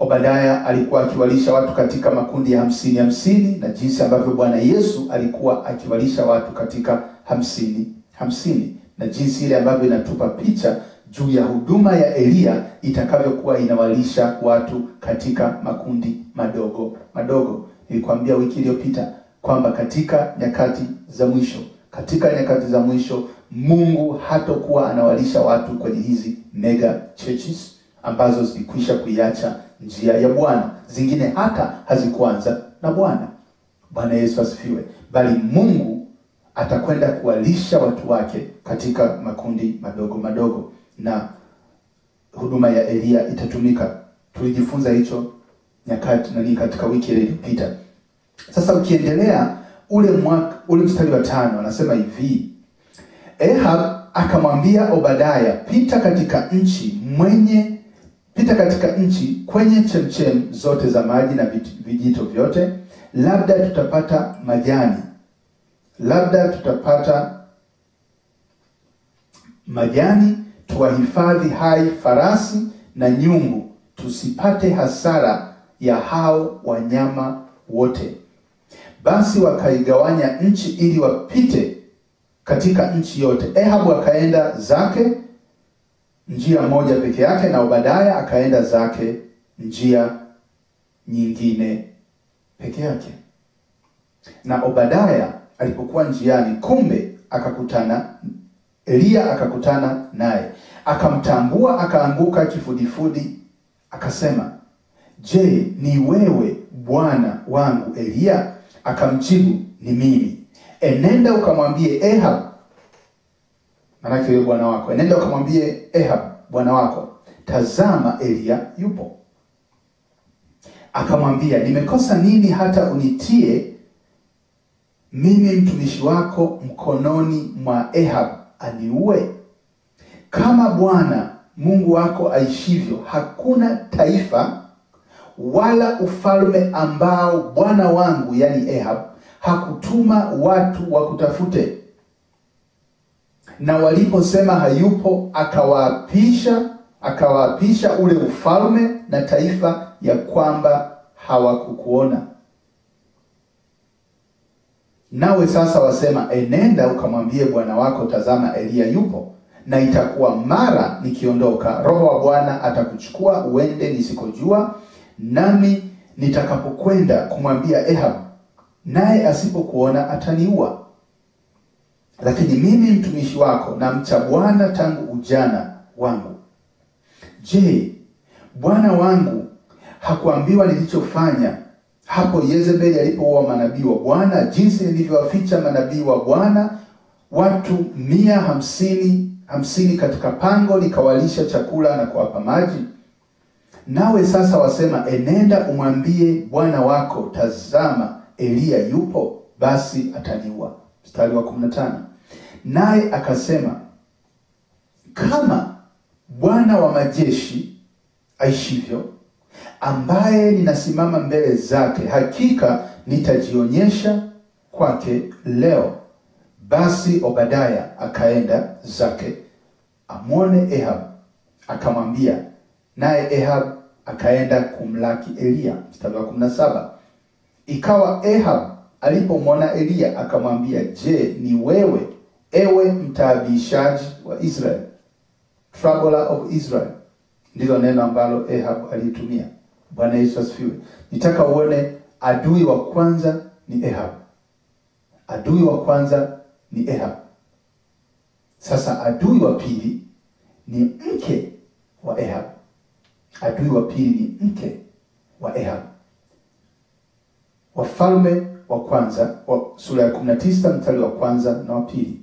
Speaker 1: Obadaya alikuwa akiwalisha watu katika makundi ya hamsini hamsini, na jinsi ambavyo Bwana Yesu alikuwa akiwalisha watu katika hamsini hamsini, na jinsi ile ambavyo inatupa picha juu ya huduma ya Eliya itakavyokuwa inawalisha watu katika makundi madogo madogo. Nilikwambia wiki iliyopita kwamba katika nyakati za mwisho, katika nyakati za mwisho Mungu hatokuwa anawalisha watu kwenye hizi mega churches ambazo zilikwisha kuiacha njia ya Bwana, zingine hata hazikuanza na Bwana. Bwana Yesu asifiwe. Bali Mungu atakwenda kuwalisha watu wake katika makundi madogo madogo, na huduma ya Eliya itatumika. Tulijifunza hicho nyakati nani katika wiki ile iliyopita. Sasa ukiendelea ule mwaka, ule mstari wa tano anasema hivi Ehab akamwambia Obadaya, pita katika nchi mwenye pita katika nchi kwenye chemchem zote za maji na vijito vyote, labda tutapata majani, labda tutapata majani, tuwahifadhi hai farasi na nyumbu, tusipate hasara ya hao wanyama wote. Basi wakaigawanya nchi ili wapite katika nchi yote. Ehabu akaenda zake njia moja peke yake, na Obadaya akaenda zake njia nyingine peke yake. Na Obadaya alipokuwa njiani, kumbe akakutana Eliya, akakutana naye, akamtambua, akaanguka kifudifudi, akasema, Je, ni wewe bwana wangu Eliya? Akamjibu, ni mimi. Enenda ukamwambie Ehab, maanake wewe bwana wako, enenda ukamwambie Ehab bwana wako, tazama Eliya yupo. Akamwambia, nimekosa nini hata unitie mimi mtumishi wako mkononi mwa Ehab aniue? Kama Bwana Mungu wako aishivyo, hakuna taifa wala ufalme ambao bwana wangu yani Ehab hakutuma watu wakutafute. Na waliposema hayupo, akawaapisha akawaapisha ule ufalme na taifa ya kwamba hawakukuona. Nawe sasa wasema, enenda ukamwambie bwana wako, tazama Eliya yupo, na itakuwa mara nikiondoka, Roho wa Bwana atakuchukua uende nisikojua, nami nitakapokwenda kumwambia Ehab naye asipokuona ataniua. Lakini mimi mtumishi wako namcha Bwana tangu ujana wangu. Je, bwana wangu hakuambiwa nilichofanya hapo Yezebeli alipoua manabii wa Bwana, jinsi nilivyowaficha manabii wa Bwana watu mia hamsini hamsini katika pango, nikawalisha chakula na kuwapa maji? Nawe sasa wasema, enenda umwambie bwana wako, tazama Eliya yupo, basi ataniua. Mstari wa 15, naye akasema, kama Bwana wa majeshi aishivyo, ambaye ninasimama mbele zake, hakika nitajionyesha kwake leo. Basi Obadaya akaenda zake amwone Ehab, akamwambia, naye Ehab akaenda kumlaki Eliya. Mstari wa 17 Ikawa Ehab alipomwona Eliya akamwambia, je, ni wewe ewe mtaabishaji wa Israel, troubler of Israel? Ndilo neno ambalo Ehab alitumia. Bwana Yesu asifiwe. Nitaka uone adui wa kwanza ni Ehab, adui wa kwanza ni Ehab. Sasa adui wa pili ni mke wa Ehab, adui wa pili ni mke wa Ehab. Wafalme wa kwanza wa sura ya 19 mstari wa kwanza na wa pili.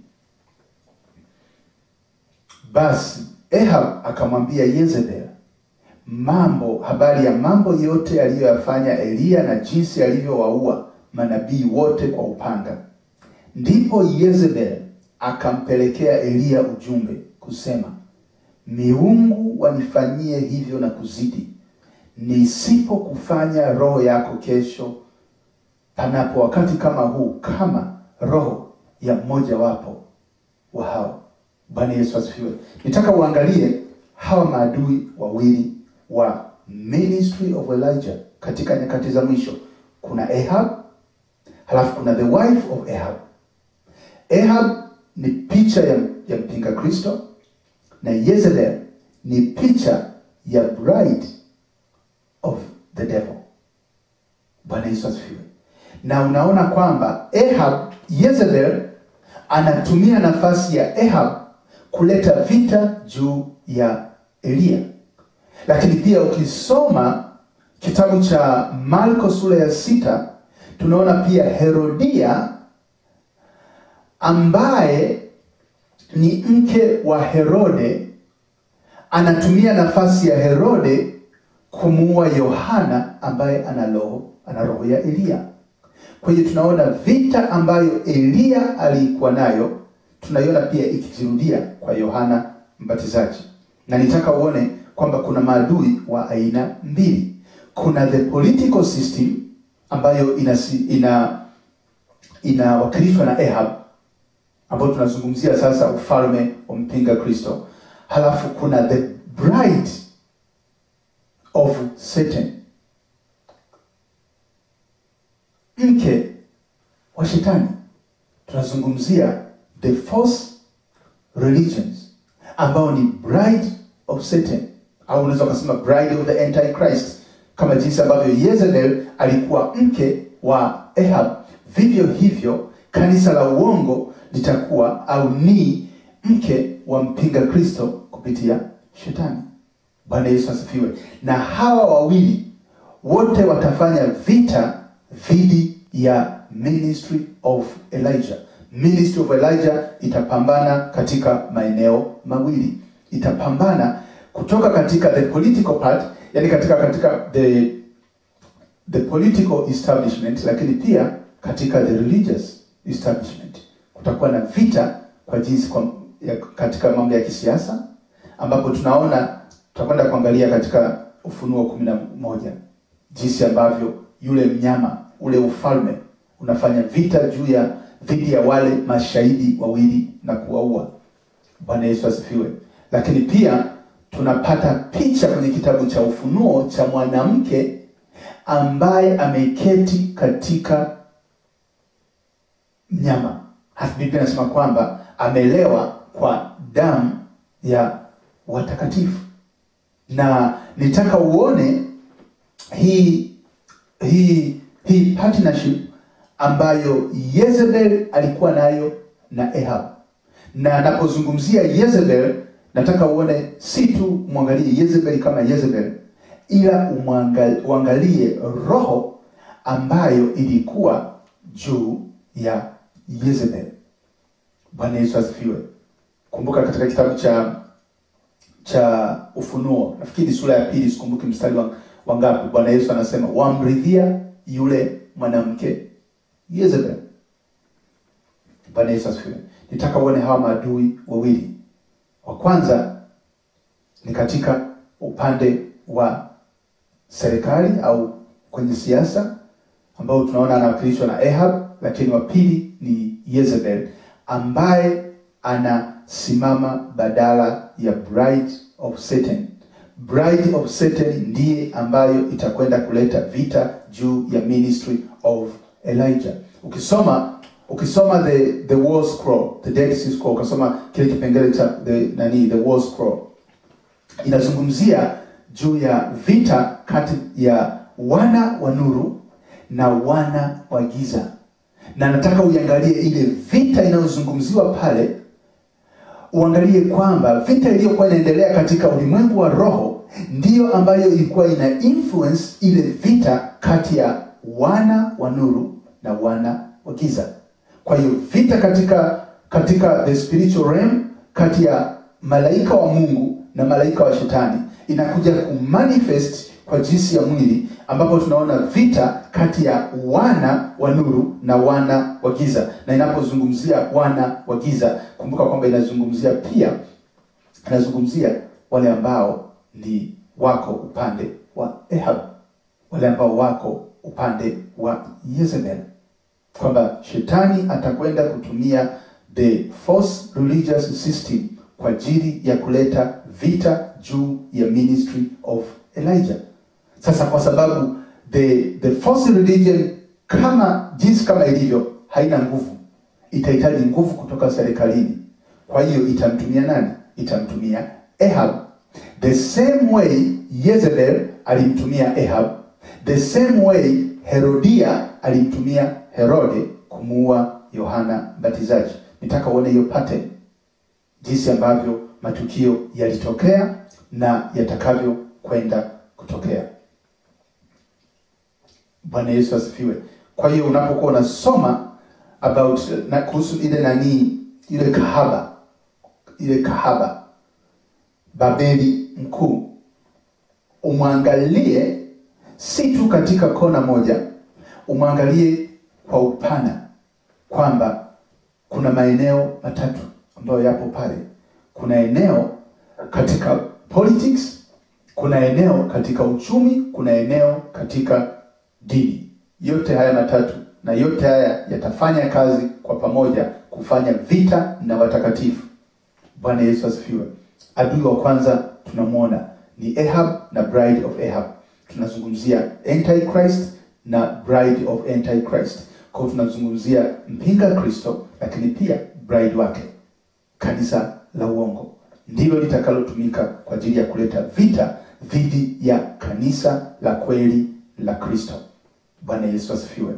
Speaker 1: Basi Ehab akamwambia Yezebel mambo habari ya mambo yote aliyoyafanya Eliya na jinsi alivyowaua manabii wote kwa upanga. Ndipo Yezebel akampelekea Eliya ujumbe kusema, miungu wanifanyie hivyo na kuzidi, nisipokufanya roho yako kesho panapo wakati kama huu kama roho ya mmoja wapo wa hao. Bwana Yesu asifiwe. Nitaka uangalie hawa maadui wawili wa ministry of Elijah katika nyakati za mwisho. Kuna Ahab, halafu kuna the wife of Ahab. Ahab ni picha ya, ya mpinga Kristo na Jezebel ni picha ya bride of the devil. Bwana Yesu asifiwe. Na unaona kwamba Ahab, Jezebel anatumia nafasi ya Ahab kuleta vita juu ya Eliya. Lakini pia ukisoma kitabu cha Marko sura ya sita tunaona pia Herodia ambaye ni mke wa Herode anatumia nafasi ya Herode kumuua Yohana ambaye ana roho ana roho ya Eliya. Kwa hiyo tunaona vita ambayo Eliya alikuwa nayo tunaiona pia ikijirudia kwa Yohana Mbatizaji, na nitaka uone kwamba kuna maadui wa aina mbili. Kuna the political system ambayo inasi, ina inawakilishwa na Ahab ambayo tunazungumzia sasa ufalme wa mpinga Kristo, halafu kuna the bride of Satan, mke wa shetani. Tunazungumzia the false religions ambao ni bride of Satan, au unaweza ukasema bride of the antichrist, kama jinsi ambavyo Jezebel alikuwa mke wa Ahab, vivyo hivyo kanisa la uongo litakuwa au ni mke wa mpinga Kristo kupitia shetani. Bwana Yesu asifiwe. Na hawa wawili wote watafanya vita dhidi ya ministry of Elijah. Ministry of Elijah itapambana katika maeneo mawili. Itapambana kutoka katika the political part, yani katika katika the the political establishment, lakini pia katika the religious establishment. Kutakuwa na vita kwa jinsi kwa, ya, katika mambo ya kisiasa ambapo tunaona tutakwenda kuangalia katika Ufunuo kumi na moja jinsi ambavyo yule mnyama ule ufalme unafanya vita juu ya dhidi ya wale mashahidi wawili na kuwaua. Bwana Yesu asifiwe. Lakini pia tunapata picha kwenye kitabu cha Ufunuo cha mwanamke ambaye ameketi katika mnyama. Halafu Biblia inasema kwamba amelewa kwa damu ya watakatifu, na nitaka uone hii hii hii partnership ambayo Jezebel alikuwa nayo na Ahab. Na napozungumzia Jezebel, nataka uone si tu mwangalie Jezebel kama Jezebel, ila umwangal- uangalie roho ambayo ilikuwa juu ya Jezebel. Bwana Yesu asifiwe. Kumbuka katika kitabu cha cha Ufunuo, nafikiri sura ya pili, sikumbuki mstari wa, wa ngapi, Bwana Yesu anasema wamridhia yule mwanamke Jezebel. Bwana Yesu asifiwe. Nitaka uone hawa maadui wawili. Wa kwanza ni katika upande wa serikali au kwenye siasa ambao tunaona anawakilishwa na Ahab, lakini wa pili ni Jezebel ambaye anasimama badala ya bride of Satan. Bride of Satan ndiye ambayo itakwenda kuleta vita juu ya ministry of Elijah. Ukisoma ukisoma the the war scroll, the Dead Sea Scroll, ukasoma kile kipengele cha the nani the war scroll inazungumzia juu ya vita kati ya wana wa nuru na wana wa giza, na nataka uiangalie ile vita inayozungumziwa pale, uangalie kwamba vita iliyokuwa inaendelea katika ulimwengu wa roho ndiyo ambayo ilikuwa ina influence ile vita kati ya wana wa nuru na wana wa giza. Kwa hiyo vita katika katika the spiritual realm kati ya malaika wa Mungu na malaika wa shetani inakuja kumanifest kwa jinsi ya mwili, ambapo tunaona vita kati ya wana wa nuru na wana wa giza. Na inapozungumzia wana wa giza, kumbuka kwamba inazungumzia pia inazungumzia wale ambao ni wako upande wa Ahab, wale ambao wako upande wa Jezebel, kwamba shetani atakwenda kutumia the false religious system kwa ajili ya kuleta vita juu ya ministry of Elijah. Sasa kwa sababu the the false religion kama jinsi kama ilivyo haina nguvu, itahitaji nguvu kutoka serikalini. Kwa hiyo itamtumia nani? Itamtumia Ahab. The same way Jezebel alimtumia Ahab, the same way Herodia alimtumia Herode kumuua Yohana Mbatizaji. Nitaka uone hiyo pattern, jinsi ambavyo matukio yalitokea na yatakavyo kwenda kutokea. Bwana Yesu asifiwe. Kwa hiyo unapokuwa unasoma about na kuhusu ile nani ile kahaba ile kahaba Babeli mkuu, umwangalie si tu katika kona moja, umwangalie kwa upana kwamba kuna maeneo matatu ambayo yapo pale. Kuna eneo katika politics, kuna eneo katika uchumi, kuna eneo katika dini. Yote haya matatu na yote haya yatafanya kazi kwa pamoja kufanya vita na watakatifu. Bwana Yesu asifiwe. Adui wa kwanza tunamwona ni Ahab na bride of Ahab. Tunazungumzia Antichrist na bride of Antichrist. Kwa hiyo tunazungumzia mpinga Kristo, lakini pia bride wake, kanisa la uongo, ndilo litakalotumika kwa ajili ya kuleta vita dhidi ya kanisa la kweli la Kristo. Bwana Yesu asifiwe.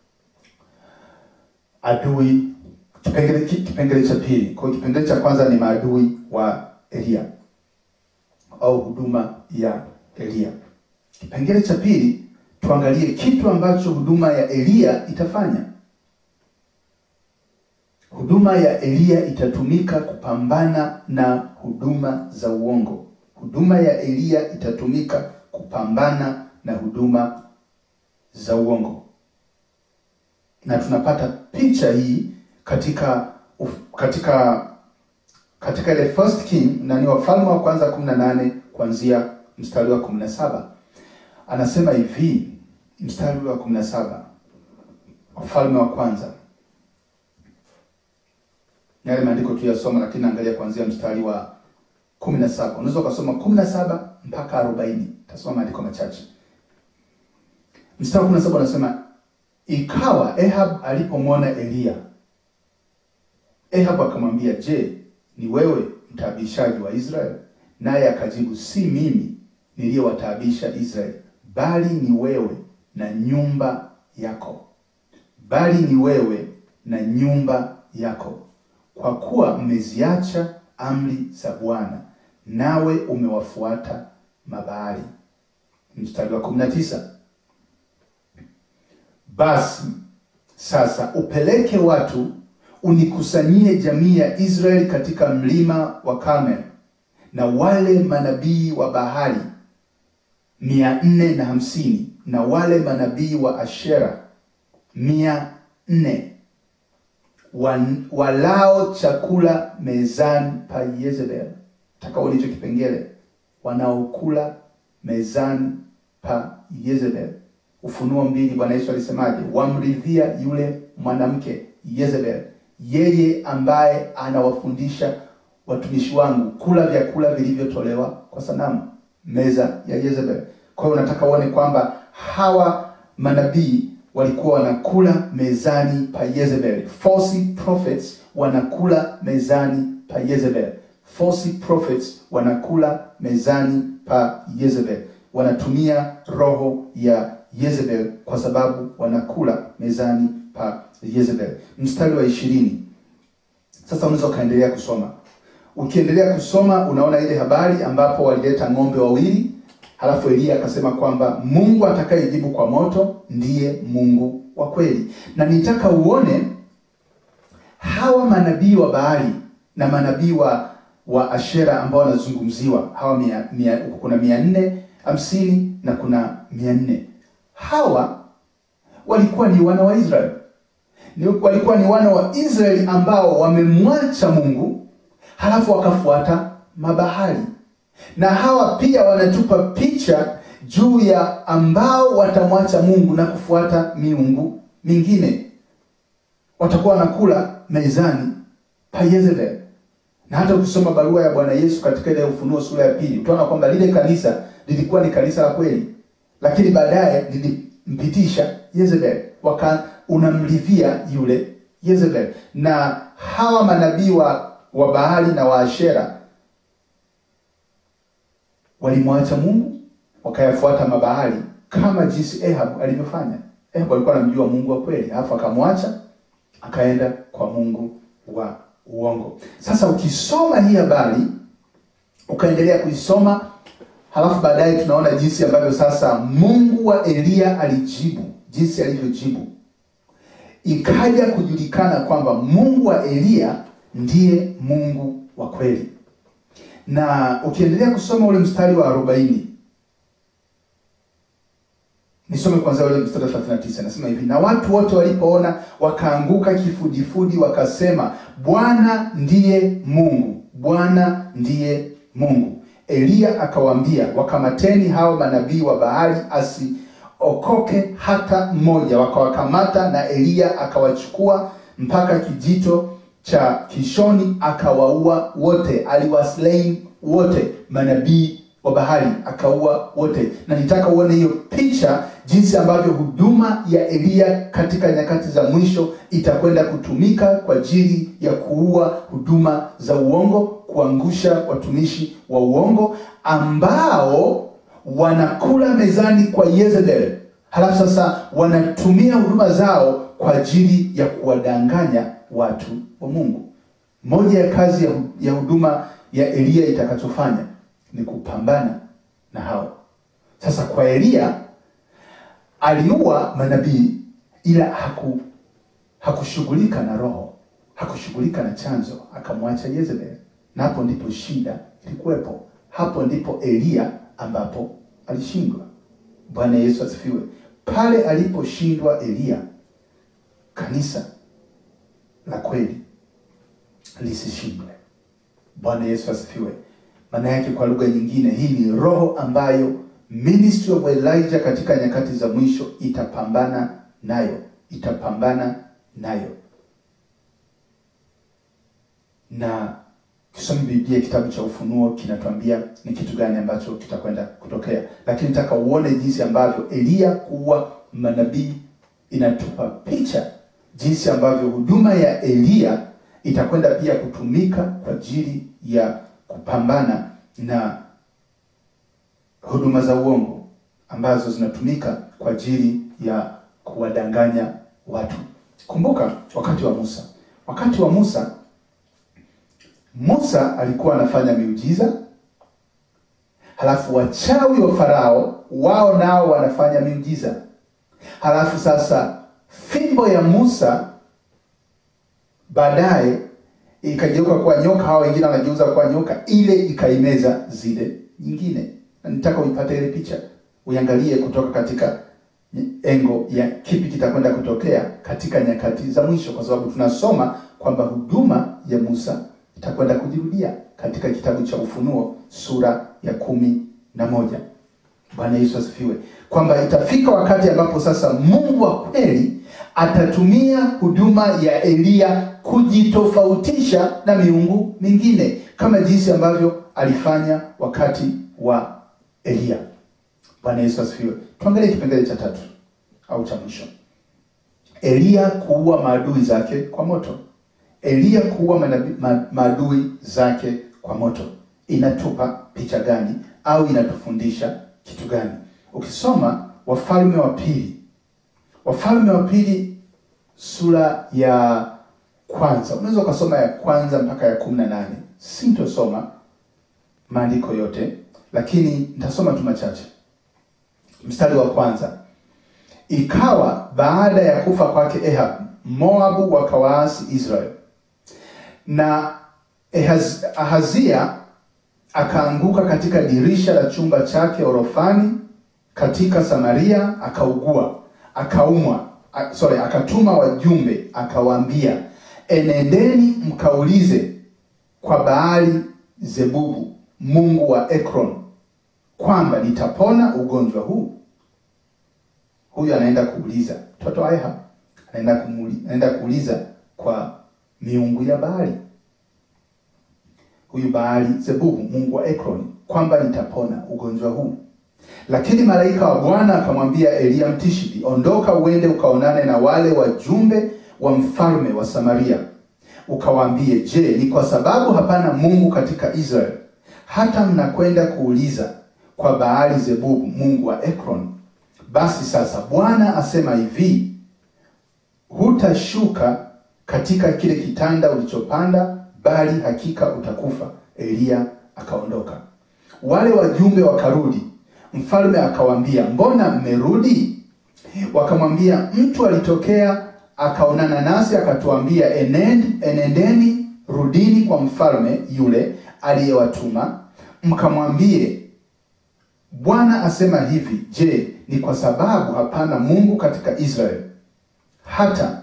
Speaker 1: Adui kipengele kipengele cha pili. Kwa hiyo kipengele cha kwanza ni maadui wa Elia au huduma ya Elia. Kipengele cha pili tuangalie kitu ambacho huduma ya Elia itafanya. Huduma ya Elia itatumika kupambana na huduma za uongo. Huduma ya Elia itatumika kupambana na huduma za uongo, na tunapata picha hii katika katika katika ile first king nani Wafalme wa kwanza 18 kuanzia mstari wa 17 anasema hivi, mstari wa 17 Wafalme wa kwanza, yale maandiko tuyasoma, lakini angalia kuanzia mstari wa 17. Unaweza ukasoma 17 mpaka 40, tasoma maandiko machache. Mstari wa 17 anasema ikawa Ahab alipomwona Eliya, Ahab akamwambia, je, ni wewe mtaabishaji wa Israeli? Naye akajibu, si mimi niliyewataabisha Israeli, bali ni wewe na nyumba yako, bali ni wewe na nyumba yako, kwa kuwa mmeziacha amri za Bwana, nawe umewafuata Mabaali. Mstari wa 19 basi sasa upeleke watu unikusanyie jamii ya Israeli katika mlima wa Karmel na wale manabii wa Bahali mia nne na hamsini na wale manabii wa Ashera mia nne wan- walao chakula mezani pa Yezebel. Takao hicho kipengele, wanaokula mezani pa Yezebel. Ufunuo mbili, Bwana Yesu alisemaje? Wamridhia yule mwanamke Yezebel, yeye ambaye anawafundisha watumishi wangu kula vyakula vilivyotolewa kwa sanamu, meza ya Yezebel. Kwa hiyo unataka uone kwamba hawa manabii walikuwa wanakula mezani pa Yezebel. False prophets wanakula mezani pa Yezebel. False prophets wanakula mezani pa Yezebel. Wanatumia roho ya Yezebel kwa sababu wanakula mezani pa Yezebel. Mstari wa ishirini. Sasa unaweza ukaendelea kusoma. Ukiendelea kusoma unaona ile habari ambapo walileta ng'ombe wawili, halafu Eliya akasema kwamba Mungu atakayejibu kwa moto ndiye Mungu wa kweli, na nitaka uone hawa manabii wa Baali na manabii wa wa Ashera ambao wanazungumziwa hawa mia, mia, kuna mia nne hamsini na kuna mia nne hawa walikuwa ni wana wa Israeli ni, walikuwa ni wana wa Israeli ambao wamemwacha Mungu halafu wakafuata mabahari, na hawa pia wanatupa picha juu ya ambao watamwacha Mungu na kufuata miungu mingine, watakuwa wanakula mezani pa Yezebel. Na hata ukisoma barua ya Bwana Yesu katika ile Ufunuo sura ya pili utaona kwamba lile kanisa lilikuwa ni kanisa la kweli, lakini baadaye nilimpitisha Yezebel, waka unamridhia yule Yezebel. Na hawa manabii wa, wa Baali na wa Ashera walimwacha Mungu wakayafuata mabaali kama jinsi Ahab alivyofanya. Ahab alikuwa anamjua Mungu wa kweli, alafu akamwacha akaenda kwa Mungu wa uongo. Sasa ukisoma hii habari ukaendelea kuisoma, halafu baadaye tunaona jinsi ambavyo sasa Mungu wa Eliya alijibu, jinsi alivyojibu, ikaja kujulikana kwamba Mungu wa Eliya ndiye Mungu wa kweli. Na ukiendelea kusoma ule mstari wa arobaini Nisome kwanza ule mstari wa 39, nasema hivi: na watu wote walipoona wakaanguka kifudifudi, wakasema, Bwana ndiye Mungu, Bwana ndiye Mungu. Eliya akawaambia, wakamateni hao manabii wa Baali, asiokoke hata mmoja. Wakawakamata, na Eliya akawachukua mpaka kijito cha Kishoni, akawaua wote, aliwaslain wote manabii wa Baali akaua wote. Na nitaka uone hiyo picha, jinsi ambavyo huduma ya Eliya katika nyakati za mwisho itakwenda kutumika kwa ajili ya kuua huduma za uongo, kuangusha watumishi wa uongo ambao wanakula mezani kwa Yezebel, halafu sasa wanatumia huduma zao kwa ajili ya kuwadanganya watu wa Mungu. Moja ya kazi ya, ya huduma ya Eliya itakachofanya ni kupambana na hao. Sasa kwa Eliya aliua manabii, ila haku hakushughulika na roho, hakushughulika na chanzo, akamwacha Yezebel, na hapo ndipo shida ilikuwepo. Hapo ndipo Eliya ambapo alishindwa. Bwana Yesu asifiwe. Pale aliposhindwa Eliya, kanisa la kweli lisishindwe. Bwana Yesu asifiwe. Maana yake kwa lugha nyingine, hii ni roho ambayo ministry of Elijah katika nyakati za mwisho itapambana nayo, itapambana nayo. Na kisoma Biblia, kitabu cha Ufunuo kinatuambia ni kitu gani ambacho kitakwenda kutokea, lakini nataka uone jinsi ambavyo Eliya kuwa manabii inatupa picha jinsi ambavyo huduma ya Eliya itakwenda pia kutumika kwa ajili ya kupambana na huduma za uongo ambazo zinatumika kwa ajili ya kuwadanganya watu. Kumbuka wakati wa Musa, wakati wa Musa, Musa alikuwa anafanya miujiza, halafu wachawi wa Farao wao nao wanafanya miujiza, halafu sasa fimbo ya Musa baadaye ikageuka kuwa nyoka, hao wengine wanageuza kuwa nyoka, ile ikaimeza zile nyingine. Na nitaka uipate ile picha, uiangalie kutoka katika engo ya kipi kitakwenda kutokea katika nyakati za mwisho, kwa sababu tunasoma kwamba huduma ya Musa itakwenda kujirudia katika kitabu cha Ufunuo sura ya kumi na moja. Bwana Yesu asifiwe, kwamba itafika wakati ambapo sasa Mungu wa kweli atatumia huduma ya Eliya kujitofautisha na miungu mingine kama jinsi ambavyo alifanya wakati wa Eliya. Bwana Yesu asifiwe. Tuangalie kipengele cha tatu au cha mwisho, Eliya kuua maadui zake kwa moto. Eliya kuua manabi- ma, maadui zake kwa moto inatupa picha gani au inatufundisha kitu gani? Ukisoma Wafalme wa Pili, Wafalme wa Pili sura ya kwanza, unaweza ukasoma ya kwanza mpaka ya kumi na nane. Sintosoma maandiko yote, lakini nitasoma tu machache. Mstari wa kwanza, ikawa baada ya kufa kwake Ahab, Moabu wakawaasi Israel, na Ahaz, Ahazia akaanguka katika dirisha la chumba chake orofani katika Samaria, akaugua, akaumwa. A, sorry, akatuma wajumbe akawaambia, enendeni mkaulize kwa Baali Zebubu mungu wa Ekron kwamba nitapona ugonjwa huu. Huyu anaenda kuuliza, mtoto wa Ahab anaenda kumuli, anaenda kuuliza kwa miungu ya Baali huyu Baali Zebubu mungu wa Ekron kwamba nitapona ugonjwa huu. Lakini malaika wa Bwana akamwambia Eliya Mtishibi, ondoka uende ukaonane na wale wajumbe wa mfalme wa Samaria, ukawaambie, je, ni kwa sababu hapana Mungu katika Israeli hata mnakwenda kuuliza kwa Baali Zebubu mungu wa Ekron? Basi sasa Bwana asema hivi, hutashuka katika kile kitanda ulichopanda, bali hakika utakufa. Eliya akaondoka. Wale wajumbe wakarudi, mfalme akawaambia, mbona mmerudi? Wakamwambia, mtu alitokea akaonana nasi akatuambia, enend, enendeni rudini kwa mfalme yule aliyewatuma mkamwambie, Bwana asema hivi, je, ni kwa sababu hapana Mungu katika Israeli hata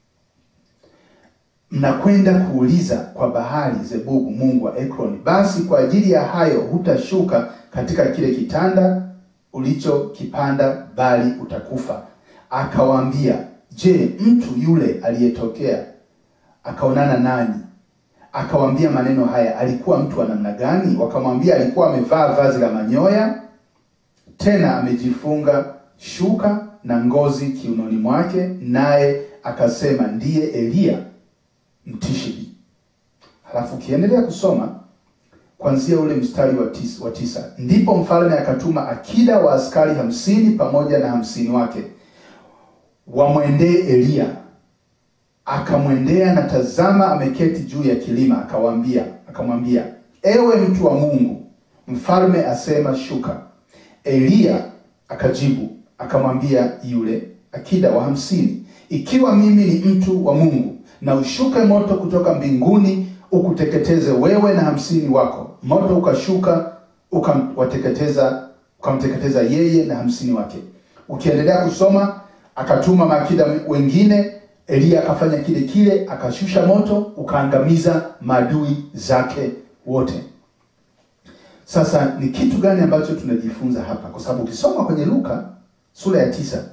Speaker 1: mnakwenda kuuliza kwa Bahali Zebubu mungu wa Ekroni? Basi kwa ajili ya hayo hutashuka katika kile kitanda ulichokipanda, bali utakufa. Akawaambia, je, mtu yule aliyetokea akaonana nani akawaambia maneno haya alikuwa mtu wa namna gani? Wakamwambia, alikuwa amevaa vazi la manyoya, tena amejifunga shuka na ngozi kiunoni mwake, naye akasema ndiye Eliya Mtishibi. Halafu ukiendelea kusoma kuanzia ule mstari wa tisa, wa tisa, ndipo mfalme akatuma akida wa askari hamsini pamoja na hamsini wake wamwendee Eliya akamwendea na tazama, ameketi juu ya kilima. Akawaambia, akamwambia, ewe mtu wa Mungu, mfalme asema shuka. Eliya akajibu akamwambia yule akida wa hamsini, ikiwa mimi ni mtu wa Mungu, na ushuke moto kutoka mbinguni ukuteketeze wewe na hamsini wako. Moto ukashuka ukamwateketeza, ukamteketeza yeye na hamsini wake. Ukiendelea kusoma, akatuma maakida wengine Eliya akafanya kile kile, akashusha moto ukaangamiza maadui zake wote. Sasa ni kitu gani ambacho tunajifunza hapa? Kwa sababu ukisoma kwenye Luka sura ya tisa,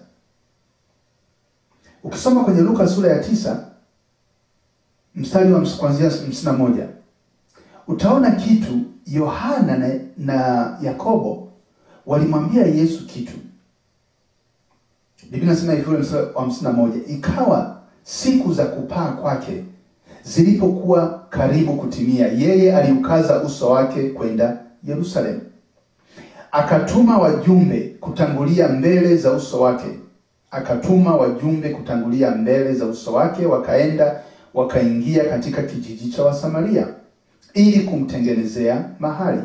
Speaker 1: ukisoma kwenye Luka sura ya tisa mstari wa kuanzia hamsini na moja utaona kitu. Yohana na, na Yakobo walimwambia Yesu kitu. Biblia inasema hivi, ule mstari wa hamsini na moja ikawa siku za kupaa kwake zilipokuwa karibu kutimia, yeye aliukaza uso wake kwenda Yerusalemu, akatuma wajumbe kutangulia mbele za uso wake, akatuma wajumbe kutangulia mbele za uso wake, wakaenda wakaingia katika kijiji cha Wasamaria ili kumtengenezea mahali,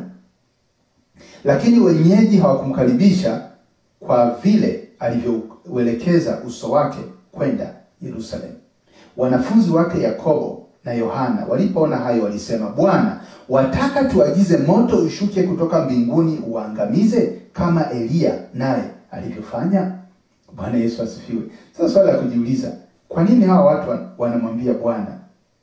Speaker 1: lakini wenyeji hawakumkaribisha kwa vile alivyouelekeza uso wake kwenda Yerusalemu. Wanafunzi wake Yakobo na Yohana walipoona hayo walisema, Bwana, wataka tuagize moto ushuke kutoka mbinguni uangamize kama Eliya naye alivyofanya? Bwana Yesu asifiwe. Sasa swali la kujiuliza, kwa nini hawa watu wanamwambia Bwana,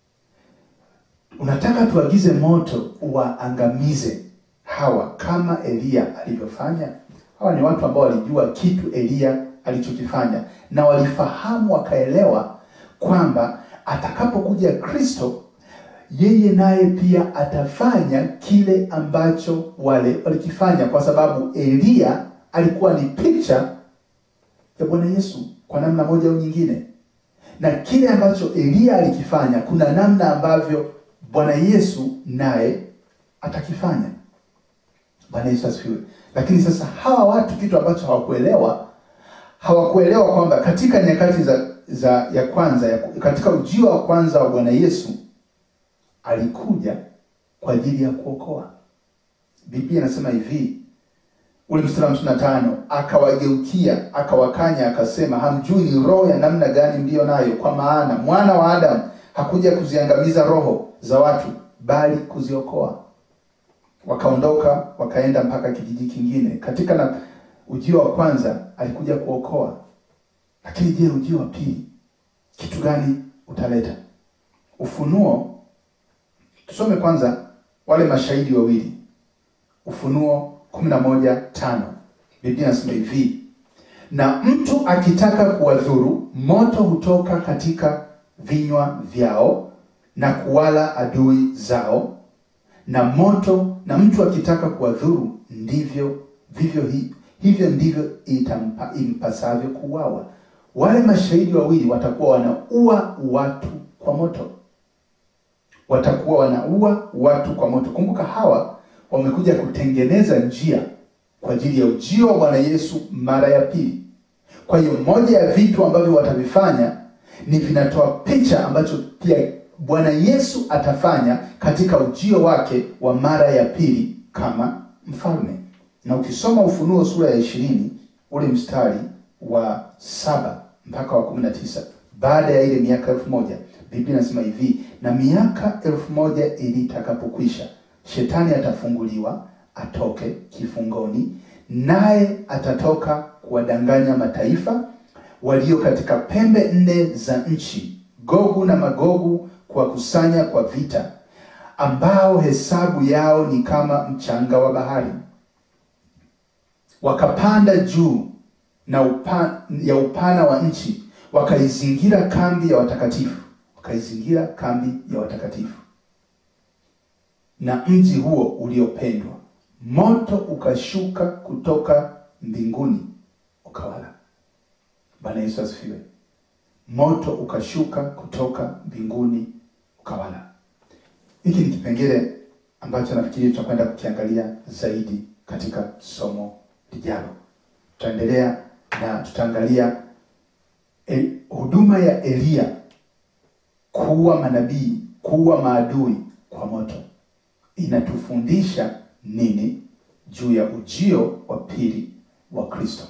Speaker 1: unataka tuagize moto uwaangamize hawa kama Eliya alivyofanya? Hawa ni watu ambao walijua kitu Eliya alichokifanya na walifahamu wakaelewa kwamba atakapokuja Kristo yeye naye pia atafanya kile ambacho wale walikifanya, kwa sababu Eliya alikuwa ni picha ya Bwana Yesu kwa namna moja au nyingine, na kile ambacho Eliya alikifanya kuna namna ambavyo Bwana Yesu naye atakifanya. Bwana Yesu asifiwe. Lakini sasa hawa watu kitu ambacho hawakuelewa hawakuelewa kwamba katika nyakati za, za ya kwanza ya, katika ujio wa kwanza wa Bwana Yesu alikuja kwa ajili ya kuokoa. Biblia inasema hivi, ule mstari wa hamsini na tano akawageukia akawakanya akasema, hamjui ni roho ya namna gani mliyo nayo, kwa maana mwana wa Adamu hakuja kuziangamiza roho za watu, bali kuziokoa. Wakaondoka wakaenda mpaka kijiji kingine. Katika na ujio wa kwanza alikuja kuokoa, lakini je, ujio wa pili kitu gani utaleta? Ufunuo, tusome kwanza wale mashahidi wawili, Ufunuo kumi na moja tano. Biblia inasema hivi, na mtu akitaka kuwadhuru, moto hutoka katika vinywa vyao na kuwala adui zao, na moto na mtu akitaka kuwadhuru, ndivyo vivyo hii hivyo ndivyo itampa, impasavyo kuuawa. Wale mashahidi wawili watakuwa wanaua watu kwa moto, watakuwa wanaua watu kwa moto. Kumbuka hawa wamekuja kutengeneza njia kwa ajili ya ujio wa Bwana Yesu mara ya pili. Kwa hiyo moja ya vitu ambavyo watavifanya ni vinatoa picha ambacho pia Bwana Yesu atafanya katika ujio wake wa mara ya pili kama mfalme. Na ukisoma Ufunuo sura ya ishirini ule mstari wa saba mpaka wa kumi na tisa baada ya ile miaka elfu moja Biblia inasema hivi, na miaka elfu moja ilitakapokwisha, shetani atafunguliwa atoke kifungoni, naye atatoka kuwadanganya mataifa walio katika pembe nne za nchi, Gogu na Magogu, kuwakusanya kwa vita, ambao hesabu yao ni kama mchanga wa bahari. Wakapanda juu na upa, ya upana wa nchi, wakaizingira kambi ya watakatifu, wakaizingira kambi ya watakatifu na mji huo uliopendwa. Moto ukashuka kutoka mbinguni ukawala. Bwana Yesu asifiwe. Moto ukashuka kutoka mbinguni ukawala. Hiki ni kipengele ambacho nafikiri tutakwenda kukiangalia zaidi katika somo lijalo. Tutaendelea na tutaangalia el, huduma ya Eliya kuua manabii, kuua maadui kwa moto inatufundisha nini juu ya ujio wa pili wa Kristo?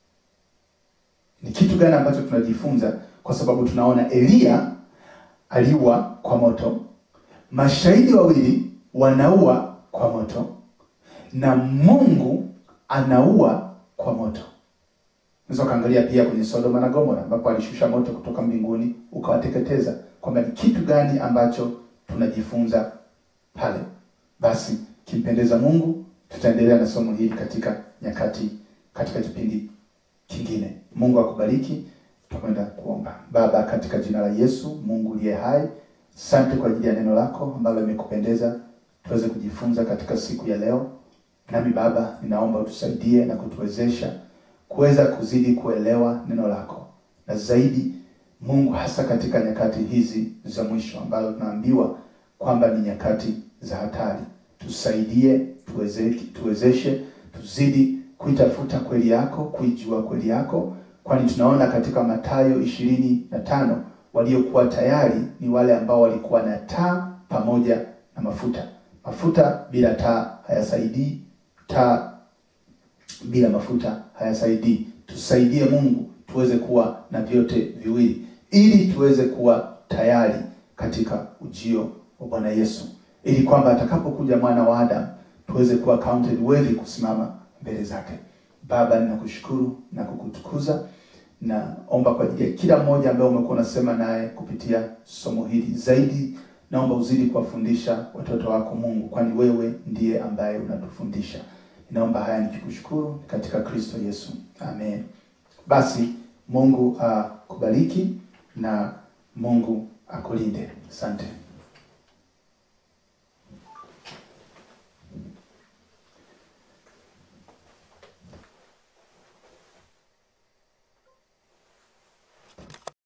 Speaker 1: Ni kitu gani ambacho tunajifunza? Kwa sababu tunaona Eliya aliua kwa moto, mashahidi wawili wanaua kwa moto, na Mungu anaua kwa moto. Unaweza ukaangalia pia kwenye Sodoma na Gomora ambapo alishusha moto kutoka mbinguni ukawateketeza, kwamba ni kitu gani ambacho tunajifunza pale. Basi kimpendeza Mungu, tutaendelea na somo hili katika nyakati, katika kipindi kingine. Mungu akubariki. Tutakwenda kuomba. Baba, katika jina la Yesu, Mungu uliye hai, asante kwa ajili ya neno lako ambalo limekupendeza tuweze kujifunza katika siku ya leo. Nami Baba, ninaomba utusaidie na kutuwezesha kuweza kuzidi kuelewa neno lako, na zaidi Mungu, hasa katika nyakati hizi za mwisho ambazo tunaambiwa kwamba ni nyakati za hatari. Tusaidie, tuweze, tuwezeshe tuzidi kuitafuta kweli yako, kuijua kweli yako, kwani tunaona katika Mathayo ishirini na tano waliokuwa tayari ni wale ambao walikuwa na taa pamoja na mafuta. Mafuta bila taa hayasaidii, taa bila mafuta hayasaidii. Tusaidie Mungu tuweze kuwa na vyote viwili, ili tuweze kuwa tayari katika ujio wa Bwana Yesu, ili kwamba atakapokuja mwana wa Adamu tuweze kuwa counted worthy kusimama mbele zake. Baba, ninakushukuru na kukutukuza. Naomba kwa ajili ya kila mmoja ambaye umekuwa unasema naye kupitia somo hili, zaidi naomba uzidi kuwafundisha watoto wako Mungu, kwani wewe ndiye ambaye unatufundisha. Ninaomba haya nikikushukuru katika Kristo Yesu, amen. Basi Mungu akubariki na Mungu akulinde. Asante.